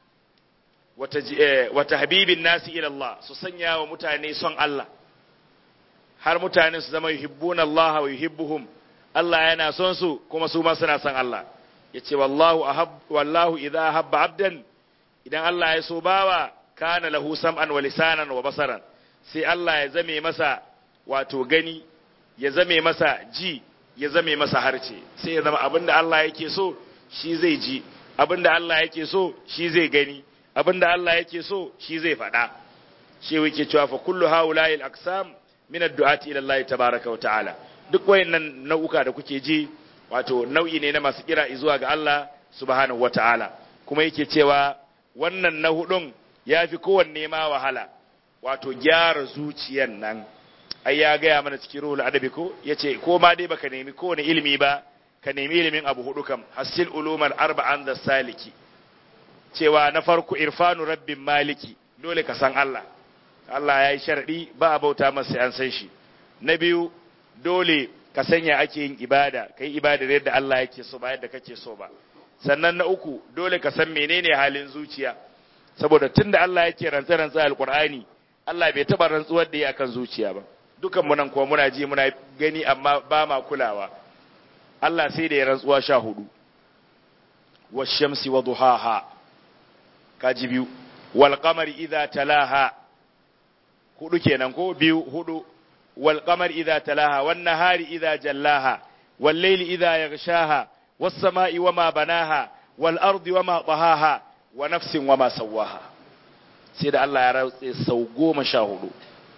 Speaker 1: wata habibin nasi ila Allah su sanya wa mutane son Allah har mutane su zama yuhibbuna Allah wa yuhibbuhum Allah yana son su kuma su ma suna son Allah yace wallahu ahab wallahu idha habba abdan idan Allah ya so bawa kana lahu sam'an wa lisanan wa basaran sai Allah ya zame masa wato gani ya zame masa ji ya zame masa harce sai ya zama abinda Allah yake so shi zai ji abinda Allah yake so shi zai gani abinda Allah yake so shi zai faɗa shi yake cewa fa kullu haula'i al-aqsam min ad-du'ati ila Allah tabaaraka wa ta'ala duk wayannan nau'uka da kuke ji wato nau'i ne na masu kira zuwa ga Allah subhanahu wa ta'ala kuma yake cewa wannan na hudun yafi kowanne ma wahala wato gyara zuciyan nan ai ya gaya mana cikin ruhul adabi ko yace ko ma dai baka nemi kowane ilimi ba ka nemi ilimin abu hudu kam hasil ulumar arba'an da saliki cewa na farko irfanu rabbin maliki dole ka san Allah Allah ya yi sharadi ba a bauta masa an san shi na biyu dole ka sanya ake yin ibada kai ibada yadda Allah yake so ba yadda kake so ba sannan na uku dole ka san menene halin zuciya saboda tunda Allah yake rantsa rantsa alqur'ani Allah bai taba rantsuwar da yi akan zuciya ba dukan mu nan kuma muna ji muna gani amma ba ma kulawa Allah sai da ya rantsuwa sha hudu washamsi wa duhaha kaji biyu wal qamari idza talaha hudu kenan ko biyu hudu wal qamari idza talaha wan nahari idza jallaha wal layli idza yaghshaha was samai wama banaha wal ardi wama tahaha wa nafsin wama sawaha sai da Allah ya rantse sau goma sha hudu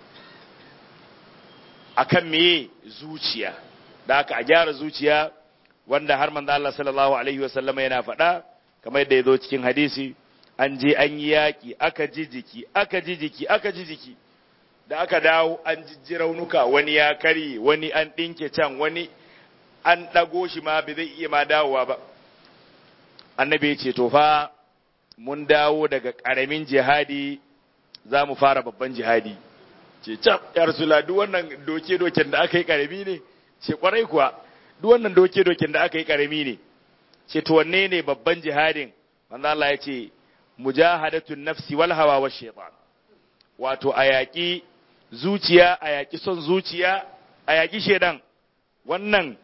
Speaker 1: akan meye zuciya da aka a gyara zuciya wanda har manzo Allah sallallahu alaihi wasallama yana faɗa kamar yadda ya zo cikin hadisi an je an yi yaƙi aka ji jiki aka ji jiki aka ji jiki da aka dawo an jijji raunuka wani ya kari wani an ɗinke can wani an ɗago shi ma bai zai iya ma dawowa ba annabi ya ce to fa mun dawo daga ƙaramin jihadi za mu fara babban jihadi ce cap ya rasula duk wannan doke-doken da aka yi ƙarami ne ce kwarai kuwa duk wannan doke-doken da aka yi ƙarami ne ce to wanne ne babban jihadin manzo Allah ya ce mujahadatun nafsi wal hawa wa shaytan wato a yaƙi zuciya a yaƙi son zuciya a yaƙi shedan wannan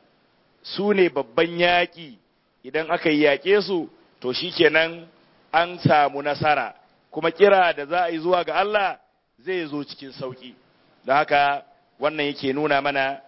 Speaker 1: su ne babban yaƙi idan aka yi yaƙe su to shikenan an samu nasara kuma kira da za a yi zuwa ga Allah zai zo cikin sauƙi da haka wannan yake nuna mana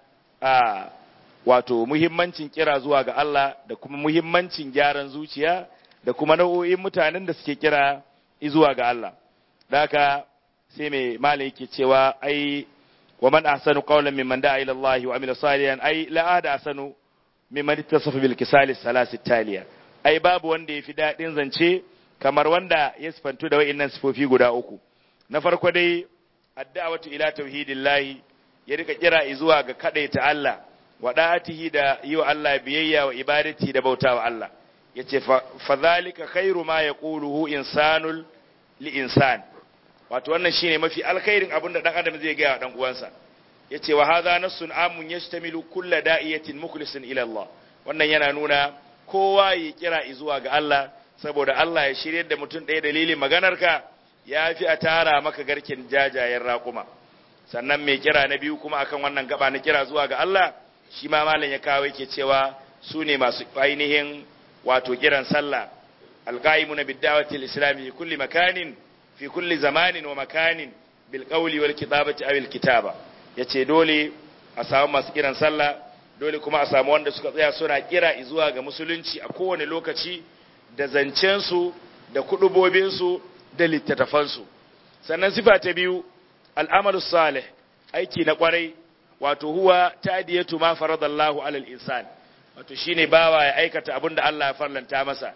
Speaker 1: a wato muhimmancin kira zuwa ga Allah da kuma muhimmancin gyaran zuciya da kuma nau'o'in mutanen da suke kira zuwa ga Allah da haka sai mai malai yake cewa ai wa man ahsanu qawlan mimman da'a ila Allah wa amila salihan ai la ahada ahsanu mimman ittasafa bil kisali salasi taliya ai babu wanda yafi dadin zance kamar wanda ya sifantu da wa'innan sifofi guda uku na farko dai addu'atu ila tauhidillahi ya rika kira zuwa ga kadaita Allah wa da'atihi da yi wa Allah biyayya wa ibadati da bautawa Allah yace fa zalika khairu ma yaquluhu insanul li insan wato wannan shine mafi alkhairin abin da dan adam zai ga dan uwansa yace wa hadha nassun amun yashtamilu kulla da'iyatin mukhlisin ila Allah wannan yana nuna kowa ya kira zuwa ga Allah saboda Allah ya shirye da mutum ɗaya dalilin maganarka ya fi a tara maka garken jajayen raƙuma sannan mai kira na biyu kuma akan wannan gaba na kira zuwa ga Allah shi ma malam ya kawo yake cewa su ne masu ainihin wato kiran sallah alqaimuna bid-da'wati al-islami kulli makanin fi kulli zamanin wa makanin bil qawli wal kitabati aw al kitaba yace dole a samu masu kiran sallah dole kuma a samu wanda suka tsaya suna kira zuwa ga musulunci a kowane lokaci da zancen su da kudubobin su da littattafan su sannan sifa ta biyu al'amalus salih aiki na kwarai wato huwa tadiyatu ma faradallahu alal insan wato shine bawa ya aikata abin da Allah ya farlanta masa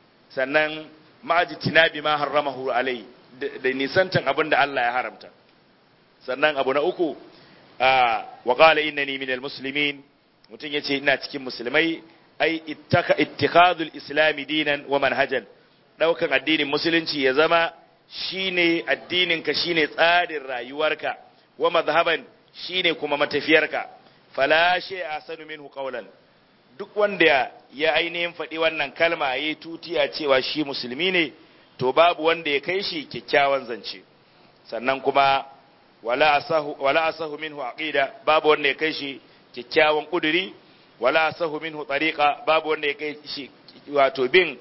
Speaker 1: sannan ma'ajitina bi ma harramahu alai da nisantan abin da Allah ya haramta sannan abu na uku wa qala innani minal muslimin mutum yace ina cikin musulmai ai ittaka ittikhadul islami dinan wa manhajan daukan addinin musulunci ya zama shine addinin ka shine tsarin rayuwarka wa madhhaban shine kuma matafiyarka fala shay asanu minhu qawlan duk wanda ya ainihin faɗi wannan kalma yayi tutiya cewa shi musulmi ne to babu wanda ya kai shi kyakkyawan zance sannan kuma wala asahu wala asahu minhu aqida babu wanda ya kai shi kyakkyawan kuduri wala asahu minhu tariqa babu wanda ya kai shi wato bin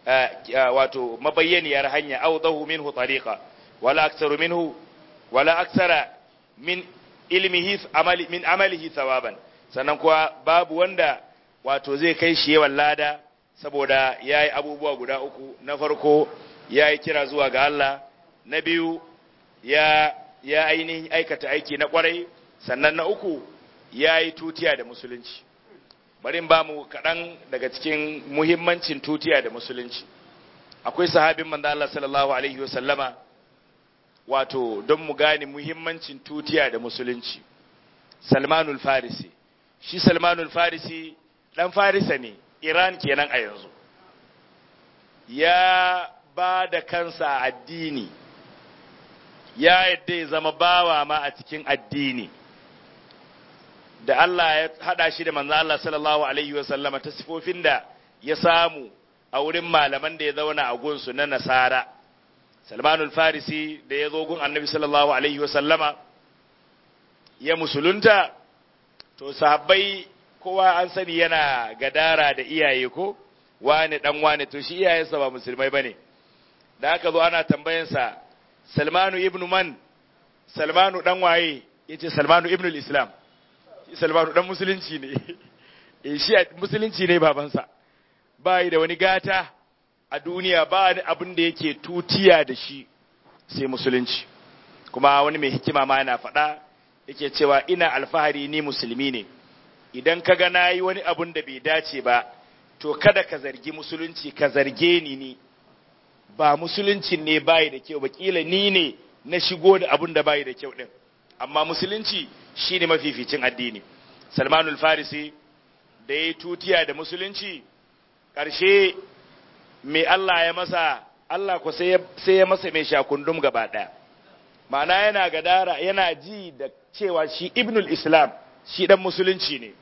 Speaker 1: wato mabayyaniyar hanya awdahu minhu tariqa wala aktsaru minhu wala aktsara min ilmihi amali min amalihi thawaban sannan kuwa babu wanda wato zai kai shi yawan lada saboda yayi abubuwa guda uku na farko ya yi kira zuwa ga Allah na biyu ya ya ainihin aikata aiki na kwarai sannan na uku ya yi tutiya da musulunci bari ba mu kaɗan daga cikin muhimmancin tutiya da musulunci akwai sahabin manzo Allah sallallahu alaihi wasallama wato don mu gane muhimmancin tutiya da musulunci Salmanul Farisi shi Salmanul Farisi dan Farisa ne Iran kenan a yanzu ya ba da kansa a addini ya yadda ya zama bawa ma a cikin addini da Allah ya hada shi da manzo Allah sallallahu alaihi wa sallama ta sifofin da ya samu a wurin malaman da ya zauna a gunsu na nasara Salmanul Farisi da ya zo gun Annabi sallallahu alaihi wa sallama ya musulunta to sahabbai kowa an sani yana gadara da iyaye ko wani dan wani to shi iyayensa ba musulmai bane da aka zo ana tambayansa Salmanu ibn man Salmanu dan waye yace Salmanu ibn al-Islam shi Salmanu dan musulunci ne eh shi musulunci ne babansa bai da wani gata a duniya ba abin da yake tutiya da shi sai musulunci kuma wani mai hikima ma yana faɗa yake cewa ina alfahari ni musulmi ne idan ka ga nayi wani abun da bai dace ba to kada ka zargi musulunci ka zarge ni ni ba musuluncin ne bayi da kyau ba kila ni ne na shigo da abun da bayi da kyau din amma musulunci shine mafificin addini salmanul farisi da ya tutiya da musulunci ƙarshe me Allah ya masa Allah ko sai ya masa mai shakundum gaba ɗaya ma'ana yana gadara yana ji da cewa shi ibnul islam shi dan musulunci ne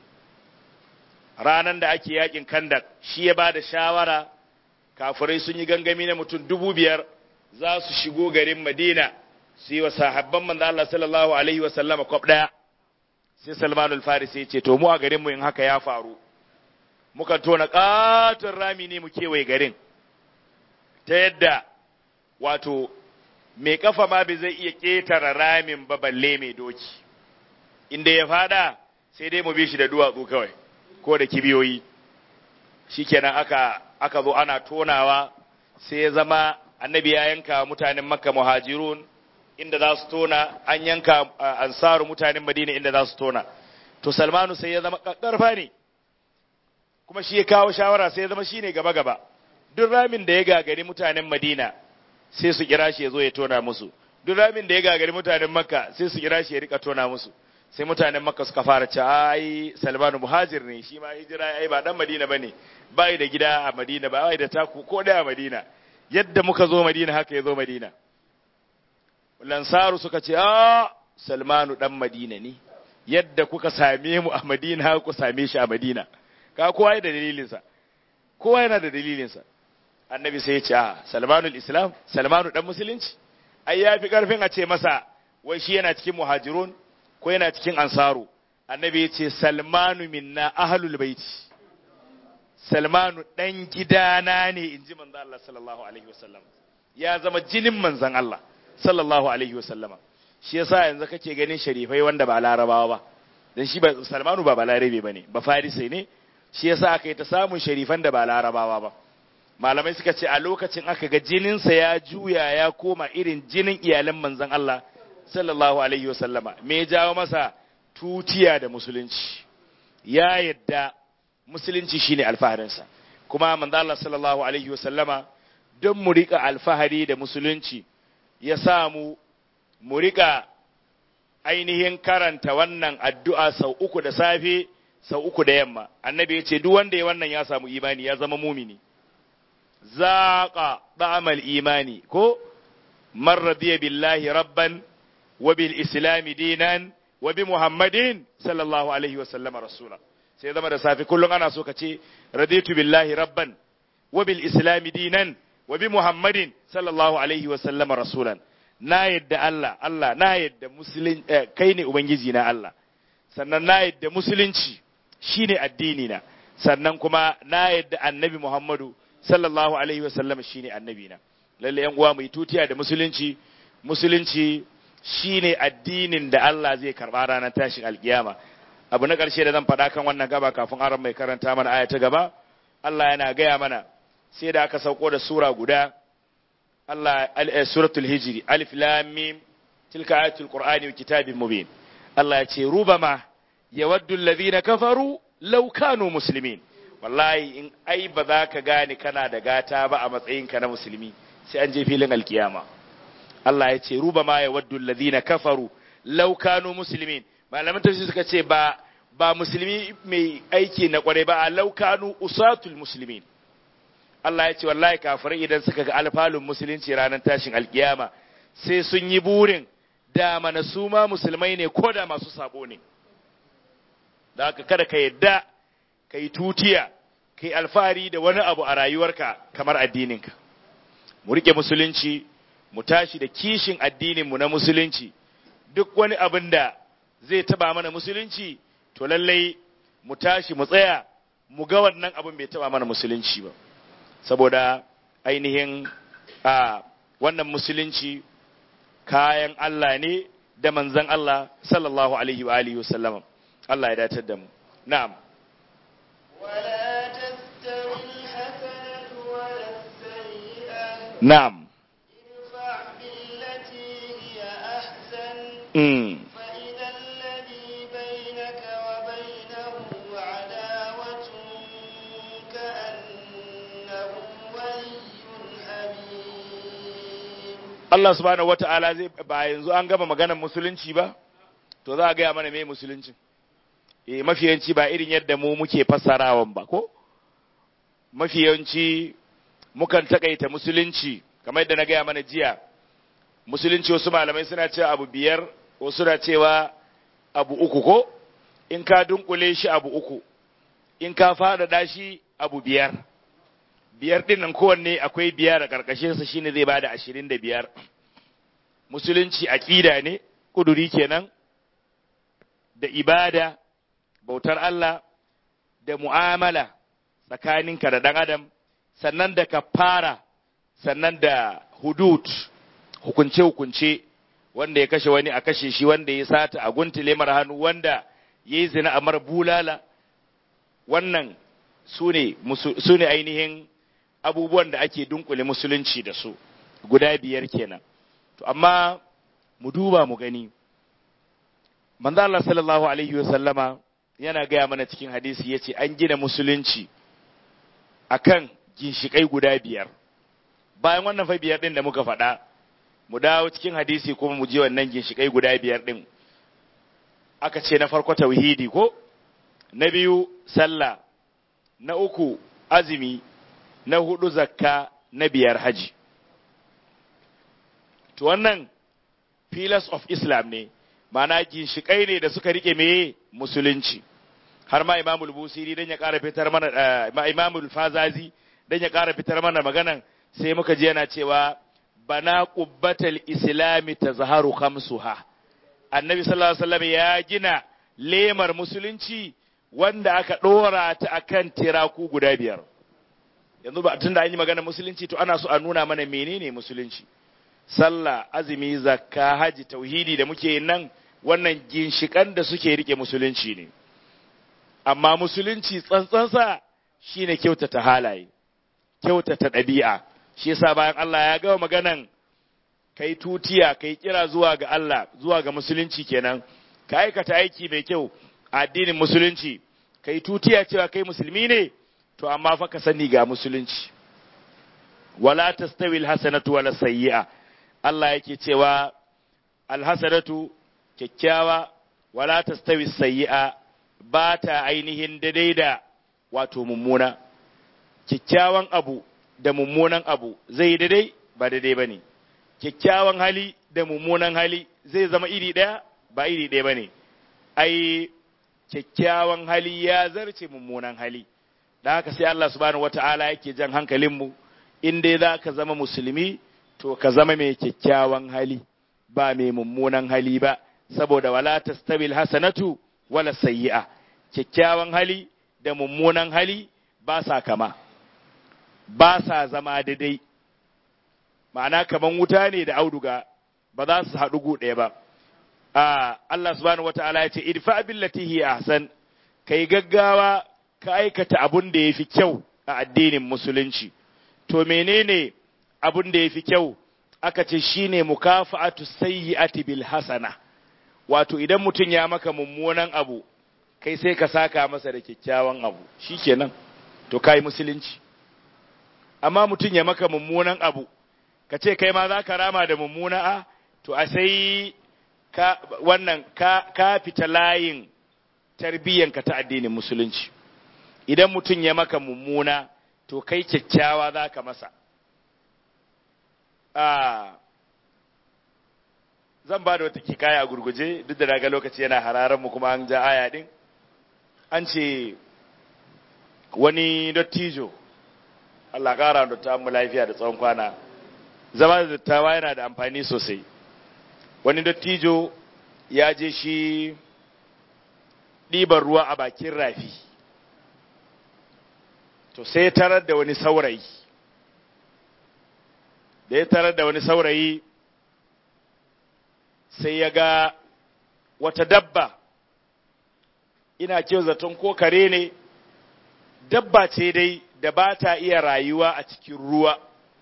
Speaker 1: ranan da ake yakin kandak shi ya ba da shawara kafirai sun yi gangami na mutum dubu biyar za su shigo garin madina su yi wa sahabban manzo Allah sallallahu alaihi wa sallama kwab daya sai salmanul farisi ya ce to mu a garin mu in haka ya faru muka tona katon rami ne mu kewaye garin ta yadda wato mai kafa ma bai zai iya ƙetare ramin ba balle mai doki inda ya fada sai dai mu bi shi da duwatsu kawai ko da kibiyoyi shikenan aka aka zo ana tonawa sai ya zama annabi ya yanka mutanen makka muhajirun inda za su tona an yanka ansaru mutanen madina inda za su tona to salmanu sai ya zama karfa ne kuma shi ya kawo shawara sai ya zama shine gaba gaba duk ramin da ya gagari mutanen madina sai su kira shi ya zo ya tona musu duk ramin da ya gagari mutanen makka sai su kira shi ya rika tona musu sai mutanen makka suka fara ce ai salmanu muhajir ne shi ma hijira ai ba dan madina bane bai da gida a madina ba bai da taku ko da a madina yadda muka zo madina haka ya zo madina lansaru suka ce a salmanu dan madina ne yadda kuka same mu a madina haka ku same shi a madina ka kowa yana da dalilinsa kowa yana da dalilinsa annabi sai ya ce a salmanul islam salmanu dan musulunci ai ya fi karfin a ce masa wai shi yana cikin muhajirun ko yana cikin ansaru annabi ya ce salmanu minna ahlul baiti salmanu dan gidana ne in ji manzon Allah sallallahu alaihi wasallam ya zama jinin manzon Allah sallallahu alaihi wasallama shi yasa yanzu kake ganin sharifai wanda ba larabawa ba dan shi ba salmanu ba balarabe bane ba farisi ne shi yasa aka yi ta samun sharifan da ba larabawa ba malamai suka ce a lokacin aka ga jininsa ya juya ya koma irin jinin iyalan manzon Allah sallallahu alaihi wasallama me ya jawo masa tutiya da musulunci ya yadda musulunci shine alfaharinsa kuma manzon Allah sallallahu alaihi wasallama don mu rika alfahari da musulunci ya samu mu rika ainihin karanta wannan addu'a sau uku da safe sau uku da yamma annabi ya ce duk wanda ya wannan ya samu imani ya zama mumini zaqa da'amal imani ko man radiya billahi rabban wa bil islami dinan wa bi muhammadin sallallahu alaihi wa sallama rasula sai zama da safe kullum ana so ka ce raditu billahi rabban wa bil islami dinan wa bi muhammadin sallallahu alaihi wa sallama rasulan na yadda Allah Allah na yadda musulun kai ne ubangiji na Allah sannan na yadda musulunci shine addini na sannan kuma na yadda annabi Muhammadu sallallahu alaihi wa sallama shine annabi na lalle yan uwa mu yi tutiya da musulunci musulunci shine addinin da Allah zai karba ranar tashin alkiyama abu na ƙarshe da zan faɗa kan wannan gaba kafin aron mai karanta mana aya ta gaba Allah yana gaya mana sai da aka sauko da sura guda Allah suratul hijri alif lam mim tilka ayatul qur'ani wa kitabin mubin Allah ya ce rubama yawaddu alladhina kafaru law kanu muslimin wallahi in ai ba za ka gane kana da gata ba a matsayinka na musulmi sai an je filin alkiyama Allah ya ce rubama yawaddu alladhina kafaru law kanu muslimin malaman tafsir suka ce ba ba musulmi mai aiki na kware ba a law kanu usatul muslimin Allah ya ce wallahi kafirai idan suka ga alfalun musulunci ranar tashin alkiyama sai sun yi burin da mana su ma musulmai ne ko da masu sabo ne da haka kada ka yadda ka yi tutiya ka yi alfahari da wani abu a rayuwarka kamar addininka mu rike musulunci mu tashi da kishin addininmu na musulunci duk wani abin da zai taba mana musulunci to lallai mu tashi mu tsaya mu ga wannan abin bai taba mana musulunci ba saboda ainihin a wannan musulunci kayan Allah ne da manzan Allah sallallahu alaihi wa alihi wasallam Allah ya datar da mu na'am
Speaker 2: ولا تستوي الحسنة ولا السيئة
Speaker 1: na'am
Speaker 2: ادفع بالتي هي أحسن
Speaker 1: mm.
Speaker 2: فإذا الذي بينك وبينه عداوة كأنه ولي حميم
Speaker 1: Allah subhanahu wata'ala zai ba yanzu an gama maganar musulunci ba to za a gaya mana me musulunci eh mafiyanci ba irin yadda mu muke fassarawan ba ko mafiyanci mukan takaita musulunci kamar yadda na gaya mana jiya musulunci wasu malamai suna cewa abu biyar wasu na cewa abu uku ko in ka dunkule shi abu uku in ka faɗaɗa shi abu biyar biyar ɗin nan kowanne akwai biyar a ƙarƙashinsa shine zai bada ashirin da biyar musulunci aƙida ne ƙuduri kenan da ibada bautar Allah da mu'amala tsakaninka da ɗan adam sannan da kafara sannan da hudud hukunce-hukunce wanda ya kashe wani a kashe shi wanda ya sata a guntule mara hannu wanda ya yi zina a mara bulala wannan su ne ainihin abubuwan da ake dunkule musulunci da su guda biyar kenan to amma mu duba mu gani manzo Allah sallallahu alaihi wasallama yana gaya mana cikin hadisi yace an gina musulunci akan ginshikai guda biyar bayan wannan fa biyar din da muka faɗa mu dawo cikin hadisi kuma mu je wannan ginshikai guda biyar din aka ce na farko tauhidi ko na biyu sallah na uku azumi na hudu zakka na biyar haji to wannan pillars of islam ne ma'ana ginshikai ne da suka rike meye musulunci har ma imamul busiri dan ya ƙara fitar mana ma imamul fazazi dan ya ƙara fitar mana maganan sai muka ji yana cewa bana qubbatal islami tazharu khamsuha annabi sallallahu alaihi wasallam ya gina lemar musulunci wanda aka dora ta akan tiraku guda biyar yanzu ba tunda an yi magana musulunci to ana so a nuna mana menene musulunci sallah azumi zakka haji tauhidi da muke nan wannan ginshikan da suke rike musulunci ne amma musulunci tsantsansa shine kyautata halaye kyautata ɗabi'a shi yasa bayan Allah ya gama maganan kai tutiya kai kira zuwa ga Allah zuwa ga musulunci kenan ka aikata aiki mai kyau a addinin musulunci kai tutiya cewa kai musulmi ne to amma fa ka sani ga musulunci wala tastawi alhasanatu wala sayyi'a Allah yake cewa alhasanatu kyakkyawa wala tastawi sayyi'a ba ta ainihin daidai da wato mummuna kyakkyawan abu da mummunan abu zai daidai ba daidai ba ne kyakkyawan hali da mummunan hali zai zama iri ɗaya ba iri ɗaya ba ne ai kyakkyawan hali ya zarce mummunan hali da haka sai Allah subhanahu wata'ala yake jan hankalinmu in dai za ka zama musulmi to ka zama mai kyakkyawan hali ba mai mummunan hali ba saboda wala tastabil hasanatu wala sayyi'a kyakkyawan hali da mummunan hali ba sa kama ba sa zama daidai ma'ana kaman wuta ne da auduga ba za su haɗu gu ɗaya ba a Allah subhanahu wata'ala ya ce idfa billati hi ahsan kai gaggawa ka aikata abun da yafi kyau a addinin musulunci to menene abun da yafi kyau aka ce shine mukafa'atu sayyi'ati bil hasana wato idan mutum ya maka mummunan abu kai sai ka saka masa da kyakkyawan abu shikenan to kai musulunci amma mutum ya maka mummunan abu ka ce kai ma za ka rama da mummuna a to a sai ka wannan ka, ka fita layin tarbiyyanka ta addinin musulunci idan mutum ya maka mummuna to kai kyakkyawa za ka masa zan ba da wata kikaya a gurguje duk da daga lokaci yana hararen mu kuma an ja aya din an ce wani dattijo Allah ƙara da mu lafiya da tsawon kwana zama da dattawa yana da amfani sosai wani dattijo ya je shi ɗiban ruwa a bakin rafi to sai ya tarar da wani saurayi da ya tarar da wani saurayi sai ya ga wata dabba ina kyau zaton ko kare ne dabba ce dai da ba ta iya rayuwa a cikin ruwa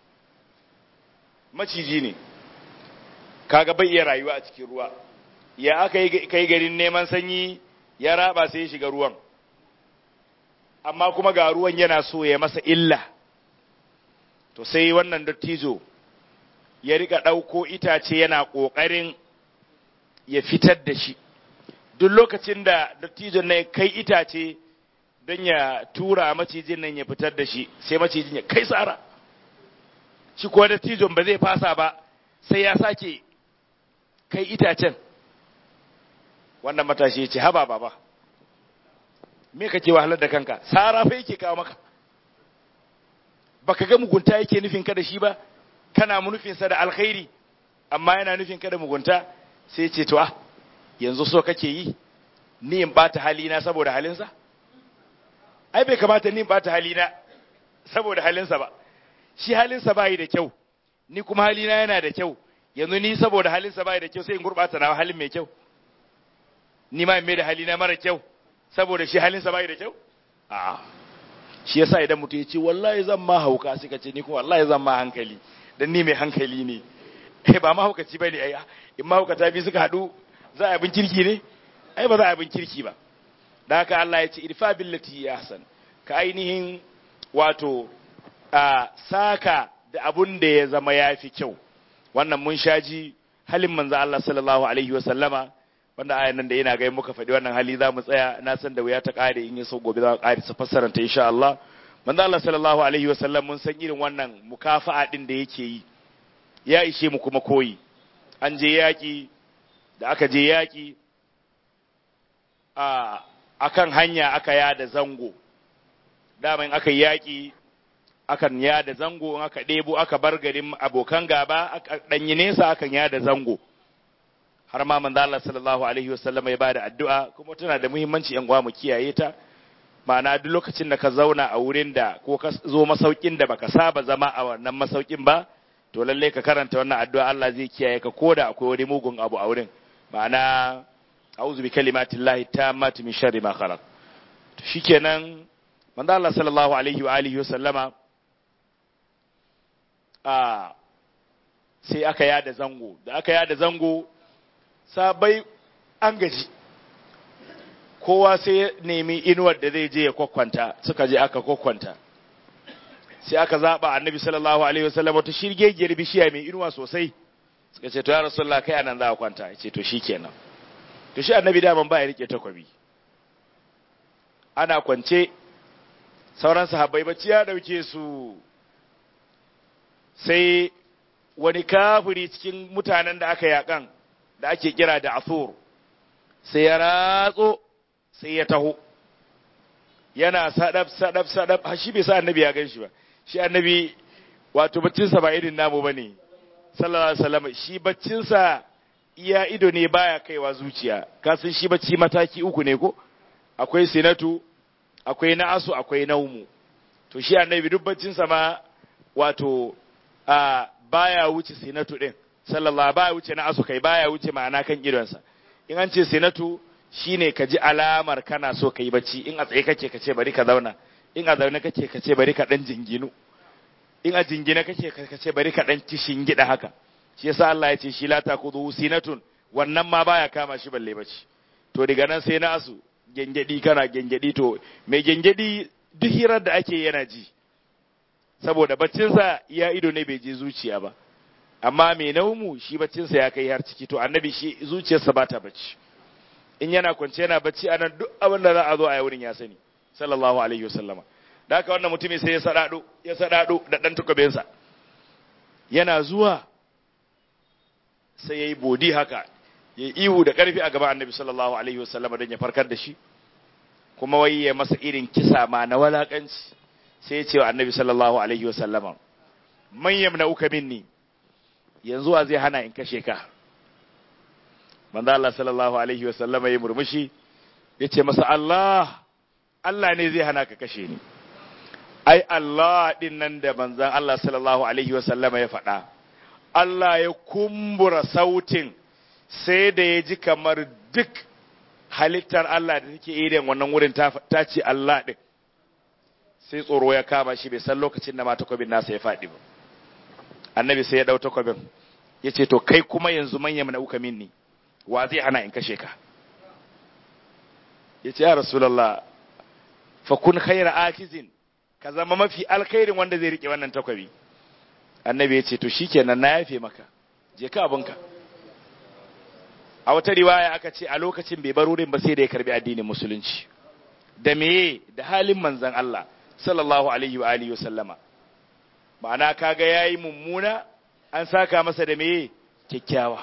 Speaker 1: maciji ne kaga bai iya rayuwa a cikin ruwa ya aka yi kai garin neman sanyi ya raba sai ya shiga ruwan amma kuma ga ruwan yana so ya masa illa to sai wannan dattijo ya rika ɗauko itace yana ƙoƙarin ya fitar da shi duk lokacin da dattijon na kai itace don ya tura macijin nan ya fitar da shi sai macijin ya kai tsara shi kuwa da tijon ba zai fasa ba sai ya sake kai itacen wannan matashi ya ce haba baba me kake wahalar da kanka sara fa yake kawo maka baka ga mugunta yake nufin ka da shi ba kana nufin sa da alkhairi amma yana nufin ka da mugunta sai ce to ah yanzu so kake yi ni in bata halina saboda halinsa ai bai kamata ni in bata halina saboda halinsa ba shi halinsa bai da kyau ni kuma halina yana da kyau yanzu ni saboda halinsa bai da kyau sai in gurbata na halin mai kyau ni ma in mai da halina mara kyau saboda shi halinsa bai da kyau a shi yasa idan mutum ya ce wallahi zan ma hauka sai ka ce ni kuma wallahi zan ma hankali dan ni mai hankali ne eh ba mahaukaci bane ai in mahaukata bi suka hadu za a bin kirki ne ai ba za a bin kirki ba da haka Allah ya ce irfa billati ahsan ka ainihin wato a saka da abun da ya zama yafi kyau wannan mun shaji halin manzo Allah sallallahu alaihi wa sallama wanda ayan nan da yana ga muka faɗi wannan hali za mu tsaya na san da wuya ta ƙare in yi so gobe za mu ƙare su fassara ta insha Allah manzo Allah sallallahu alaihi wa sallam mun san irin wannan mukafa'a din da yake yi ya ishe mu kuma koyi an je yaƙi da aka je yaƙi a akan hanya aka yada zango daman aka yi yaƙi akan yada zango in aka ɗebo aka bar garin abokan gaba aka ɗanyi nesa akan yada zango har ma manzo Allah sallallahu alaihi wasallam ya bada addu'a kuma tana da muhimmanci yan uwa mu kiyaye ta ma'ana duk lokacin da ka zauna a wurin da ko ka zo masaukin da baka saba zama a wannan masaukin ba to lalle ka karanta wannan addu'a Allah zai kiyaye ka koda akwai wani mugun abu a wurin ma'ana a'udhu bi kalimatillahi tammati min sharri ma khalaq to shikenan manzo Allah sallallahu alaihi wa alihi wasallama a sai aka yada zango da aka yada zango sabai an gaji kowa sai ya nemi inuwar da zai je ya kwakwanta suka je aka kwakwanta sai aka zaba annabi sallallahu alaihi wasallam wata shirgegiyar bishiya mai inuwa sosai suka ce to ya rasulullah kai anan za a kwanta ya ce to shikenan to shi annabi daman ba ya rike takwabi ana kwance sauran sahabbai bacci ya dauke su sai wani kafiri cikin mutanen da aka yakan da ake kira da asur sai ya ratso sai ya taho yana sadab sadab sadab har shi bai sa annabi ya gan shi ba shi annabi wato baccinsa ba irin namu ba ne sallallahu alaihi wasallam shi baccinsa iya ido ne baya kaiwa zuciya kasan shi bacci mataki uku ne ko akwai sinatu akwai na'asu akwai naumu to shi annabi duk baccinsa ma wato a baya wuce sinatu din sallallahu baya wuce na asu kai baya wuce ma'ana kan idonsa in an ce sinatu shine ka ji alamar kana so ka yi bacci in a tsaye kake ka ce bari ka zauna in a zaune kake ka ce bari ka dan jinginu in a jingina kake ka ce bari ka dan kishin gida haka shi yasa Allah ya ce shi la taqudu sinatun wannan ma baya kama shi balle bacci to daga nan sai na asu gengedi kana gengedi to mai gengedi duk hirar da ake yana ji saboda baccinsa ya ido ne bai je zuciya ba amma mai naumu shi baccinsa ya kai har ciki to annabi shi zuciyarsa ba ta bacci in yana kwance yana bacci anan duk abin da za a zo a wurin ya sani sallallahu alaihi wasallama da haka wannan mutumin sai ya sadado ya sadado da dan tukubensa yana zuwa sai yayi bodi haka yayi ihu da karfi a gaban annabi sallallahu alaihi wasallama don ya farkar da shi kuma wai ya masa irin kisa ma na walakanci sai ya ce wa annabi sallallahu alaihi wasallama man yamna uka minni yanzu wa zai hana in kashe ka manzo Allah sallallahu alaihi wasallama ya murmushi ya ce masa Allah Allah ne zai hana ka kashe ni ai Allah din nan da manzon Allah sallallahu alaihi wasallama ya faɗa Allah ya kumbura sautin sai da ya ji kamar duk halittar Allah da take irin wannan wurin ta ce Allah din sai tsoro ya kama shi bai san lokacin da ma takobin nasa ya faɗi ba annabi sai ya ɗau takobin ya ce to kai kuma yanzu manya mana uka minni wa zai hana in kashe ka ya ce ya rasulallah fa kun khaira akizin ka zama mafi alkhairin wanda zai rike wannan takobi annabi ya ce to shikenan na yafe maka je ka abinka a wata riwaya aka ce a lokacin bai bar wurin ba sai da ya karbi addinin musulunci da meye da halin manzon Allah sallallahu alaihi wa alihi wa sallama ma'ana kaga yayi mummuna an saka masa da meye kyakkyawa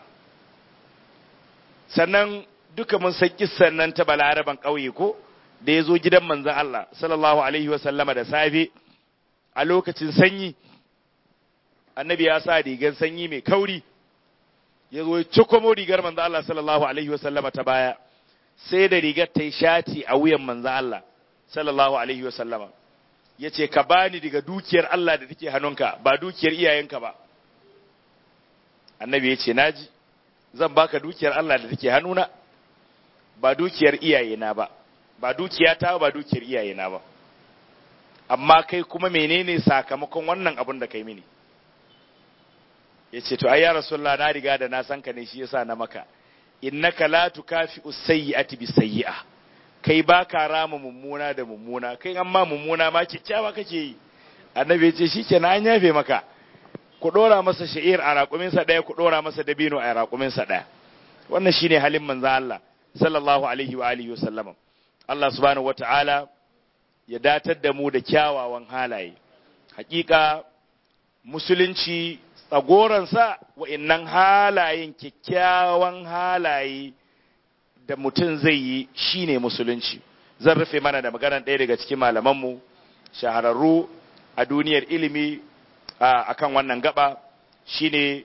Speaker 1: sannan duka mun san kissan nan ta balaraban ƙauye ko da ya zo gidan manzon Allah sallallahu alaihi wa sallama da safe a lokacin sanyi annabi ya sa rigar sanyi mai kauri ya zo ya cikomo rigar manzon Allah sallallahu alaihi wa sallama ta baya sai da rigar ta yi shati a wuyan manzon Allah sallallahu alaihi wa sallama ya ce ka bani daga dukiyar Allah da take hannunka ba dukiyar iyayenka ba annabi ya ce naji zan baka dukiyar Allah da take hannuna ba dukiyar iyayena ba ba dukiyata ba dukiyar iyayena ba amma kai kuma menene sakamakon wannan abin da kai mini ya ce to ai ya rasulullah na riga da na san ka ne shi yasa na maka innaka la tukafi usayyi'ati bi sayyi'a kai ba ka rama mummuna da mummuna kai amma mummuna ma kyakkyawa kake yi annabi ya ce shikenan an yafe maka ku dora masa sha'ir a raƙuminsa ɗaya ku dora masa dabino a raƙuminsa ɗaya wannan shine halin manzon Allah sallallahu alaihi wa alihi wasallam Allah subhanahu wata'ala ya datar da mu da kyawawan halaye hakika musulunci tsagoransa wa'innan halayen kyakkyawan halaye da mutum zai yi shine musulunci zan rufe mana da maganar ɗaya daga cikin malamanmu shahararru a duniyar ilimi a kan wannan gaba shine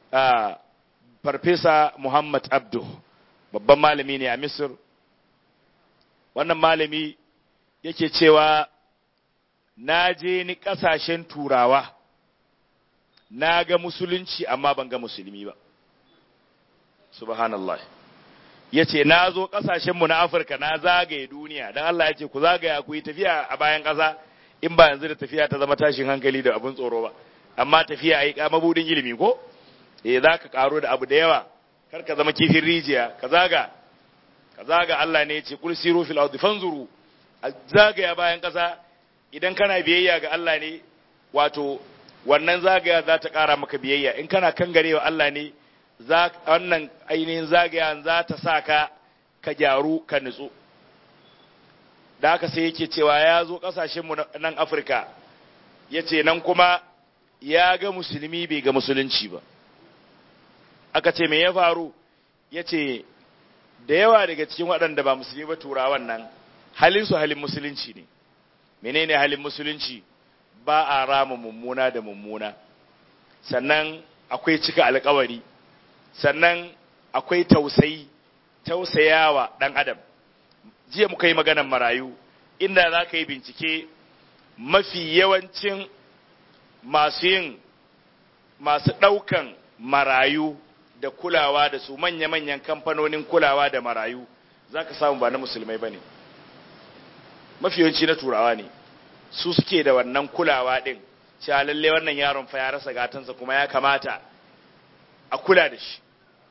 Speaker 1: farfesa Muhammad Abdu babban malami ne a Misir wannan malami yake cewa na je ni ƙasashen turawa na ga musulunci amma ban ga musulmi ba subhanallah ya ce na zo ƙasashenmu na afirka na zagaye duniya don Allah ya ce ku zagaya ku yi tafiya a bayan ƙasa in ba yanzu da tafiya ta zama tashin hankali da abin tsoro ba amma tafiya a yi mabudin ilimi ko eh za ka karo da abu da yawa kar ka zama kifin rijiya ka zaga ka zaga Allah ne ya ce kul siru fil ardi fanzuru a zagaya bayan ƙasa idan kana biyayya ga Allah ne wato wannan zagaya za ta ƙara maka biyayya in kana kangarewa Allah ne wannan ainihin zagayan za ta sa ka ka gyaru ka nutsu da haka sai yake cewa ya zo ƙasashenmu nan afirka ya ce nan kuma ya ga musulmi bai ga musulunci ba aka ce me ya faru ya ce da yawa daga cikin waɗanda ba musulmi ba turawan nan halinsu halin musulunci ne menene halin musulunci ba a rama mummuna da mummuna sannan akwai cika alkawari sannan akwai tausayi tausayawa ɗan adam jiya muka yi maganar marayu inda za ka yi bincike mafi yawancin masu yin masu ɗaukan marayu da kulawa da su manya-manyan kamfanonin kulawa da marayu za ka samu ba na musulmai ba ne mafi yawanci na turawa ne su suke da wannan kulawa ɗin cewa lalle wannan yaron fa ya rasa gatansa kuma ya kamata a kula da shi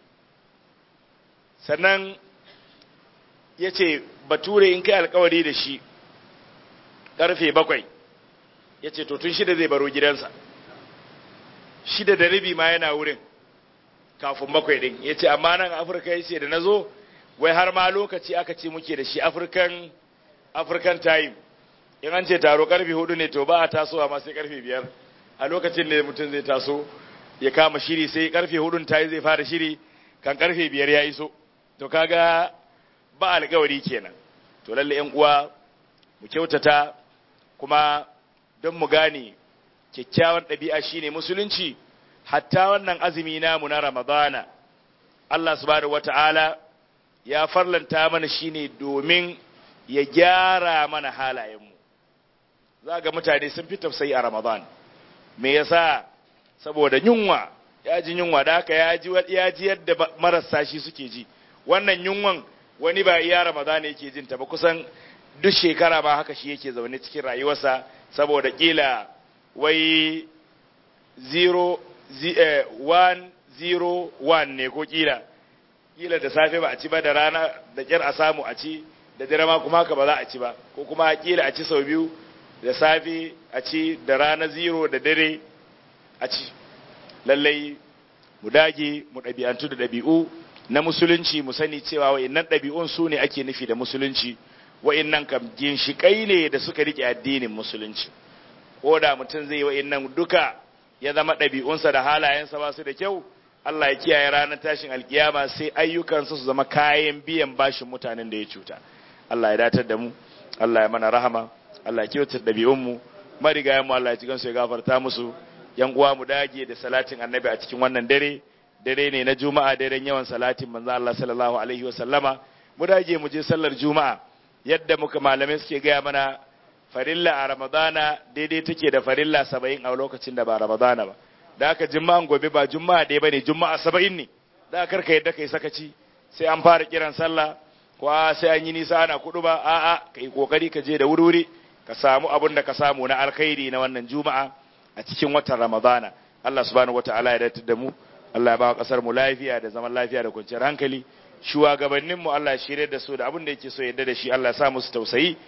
Speaker 1: sannan ya ce bature in kai alkawari da shi ƙarfe bakwai ya ce tun shida zai baro gidansa shida da rabi ma yana wurin kafin bakwai ɗin ya ce amma nan afirka ya ce da na zo wai har ma lokaci aka ce muke da shi african african time in an ce taro karfe hudu ne to ba a tasowa ma sai karfe biyar a lokacin da mutum zai taso ya kama shiri sai karfe hudun tayi zai fara shiri kan karfe biyar ya iso to kaga ba alkawari kenan to lalle yan uwa mu kyautata kuma don mu gane kyakkyawan ɗabi'a shine musulunci hatta wannan azumi namu na ramadana Allah subhanahu wata'ala ya farlanta mana shine domin ya gyara mana halayenmu za ga mutane sun fi tafsayi a ramadan me yasa saboda yunwa ya ji yunwa da haka ya ji ya ji yadda marasa shi suke ji wannan yunwan wani ba iya ramadan yake jin ta ba kusan duk shekara ma haka shi yake zaune cikin rayuwarsa saboda kila wai 0 101 ne ko kila kila da safe ba a ci ba da rana da kyar a samu a ci da dare ma kuma haka ba za a ci ba ko kuma kila a ci sau biyu da safe a ci da rana zero da dare a ci lallai mu dage mu ɗabi'antu da ɗabi'u na musulunci mu sani cewa wa'innan ɗabi'un su ne ake nufi da musulunci wa'innan kam ginshiƙai ne da suka riƙe addinin musulunci ko da mutum zai yi wa'innan duka ya zama ɗabi'unsa da halayensa ba su da kyau Allah ya kiyaye ranar tashin alkiyama sai ayyukansa su zama kayan biyan bashin mutanen da ya cuta Allah ya datar da mu Allah ya mana rahama Allah ya kyautar ɗabi'unmu marigayen mu Allah ya cikin su ya gafarta musu yan uwa mu dage da salatin annabi a cikin wannan dare dare ne na juma'a daren yawan salatin manzo Allah sallallahu alaihi wa sallama mu dage mu je sallar juma'a yadda muka malamai suke gaya mana farilla a ramadana daidai take da farilla saba'in a lokacin da ba ramadana ba da aka juma'an gobe ba juma'a ɗaya ba ne juma'a saba'in ne da aka karka yadda kai sakaci sai an fara kiran sallah ko sai an yi nisa ana kudu ba a'a ka yi kokari ka je da wuri ka samu abin da ka samu na alkhairi na wannan juma'a a cikin watan ramadana Allah subhanahu wataala ya datar da mu Allah ya ba kasar mu lafiya da zaman lafiya da kwanciyar hankali shugabannin mu Allah ya shirye da su da abin da yake so yadda da shi Allah ya sa musu tausayi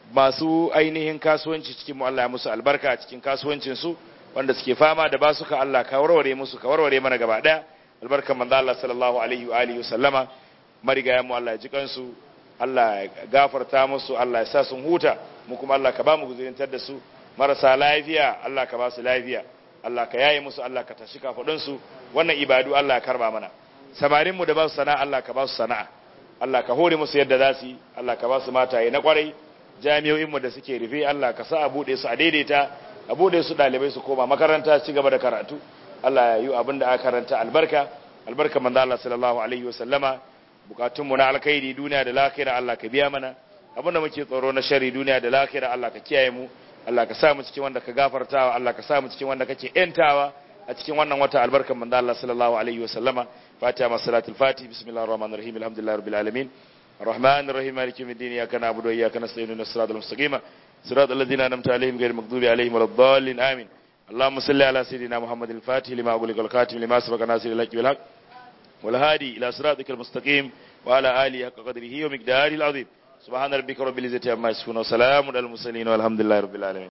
Speaker 1: masu ainihin kasuwanci cikin mu Allah ya musu albarka a cikin kasuwancin su wanda suke fama da basuka Allah ka warware musu ka warware mana gaba daya albarkan manzo Allah sallallahu alaihi wa alihi wasallama marigayen mu Allah ya ji kansu Allah ya gafarta musu Allah ya sa sun huta mu kuma Allah ka ba mu guzurintar da su marasa lafiya Allah ka ba su lafiya Allah ka yaye musu Allah ka tashi kafadun su wannan ibadu Allah ya karba mana samarin mu da ba su sana'a Allah ka ba su sana'a Allah ka hore musu yadda za su yi Allah ka ba su mataye na kwarai jami'o'in mu da suke rufe Allah ka sa a bude su a daidaita a bude su dalibai su koma makaranta su gaba da karatu Allah ya yi abin da aka karanta albarka albarka manzo Allah sallallahu alaihi wa sallama bukatun mu na alkhairi duniya da lahira Allah ka biya mana abin da muke tsoro na shari duniya da lahira Allah ka kiyaye mu Allah ka sa mu cikin wanda ka gafartawa Allah ka sa mu cikin wanda kake entawa a cikin wannan wata albarkan manzo Allah sallallahu alaihi wa sallama fatiha masalatul fatih bismillahir rahmanir rahim alhamdulillahi rabbil alamin الرحمن الرحيم مالك يوم الدين اياك نعبد واياك نستعين اهدنا الصراط المستقيم صراط الذين انعمت عليهم غير المغضوب عليهم ولا الضالين امين اللهم صل على سيدنا محمد الفاتح لما أغلق الخاتم لما سبق ناصر الحق بالحق والهادي الى صراطك المستقيم وعلى اله حق قدره ومقداره العظيم سبحان ربك رب العزه عما يصفون وسلام على المرسلين والحمد لله رب العالمين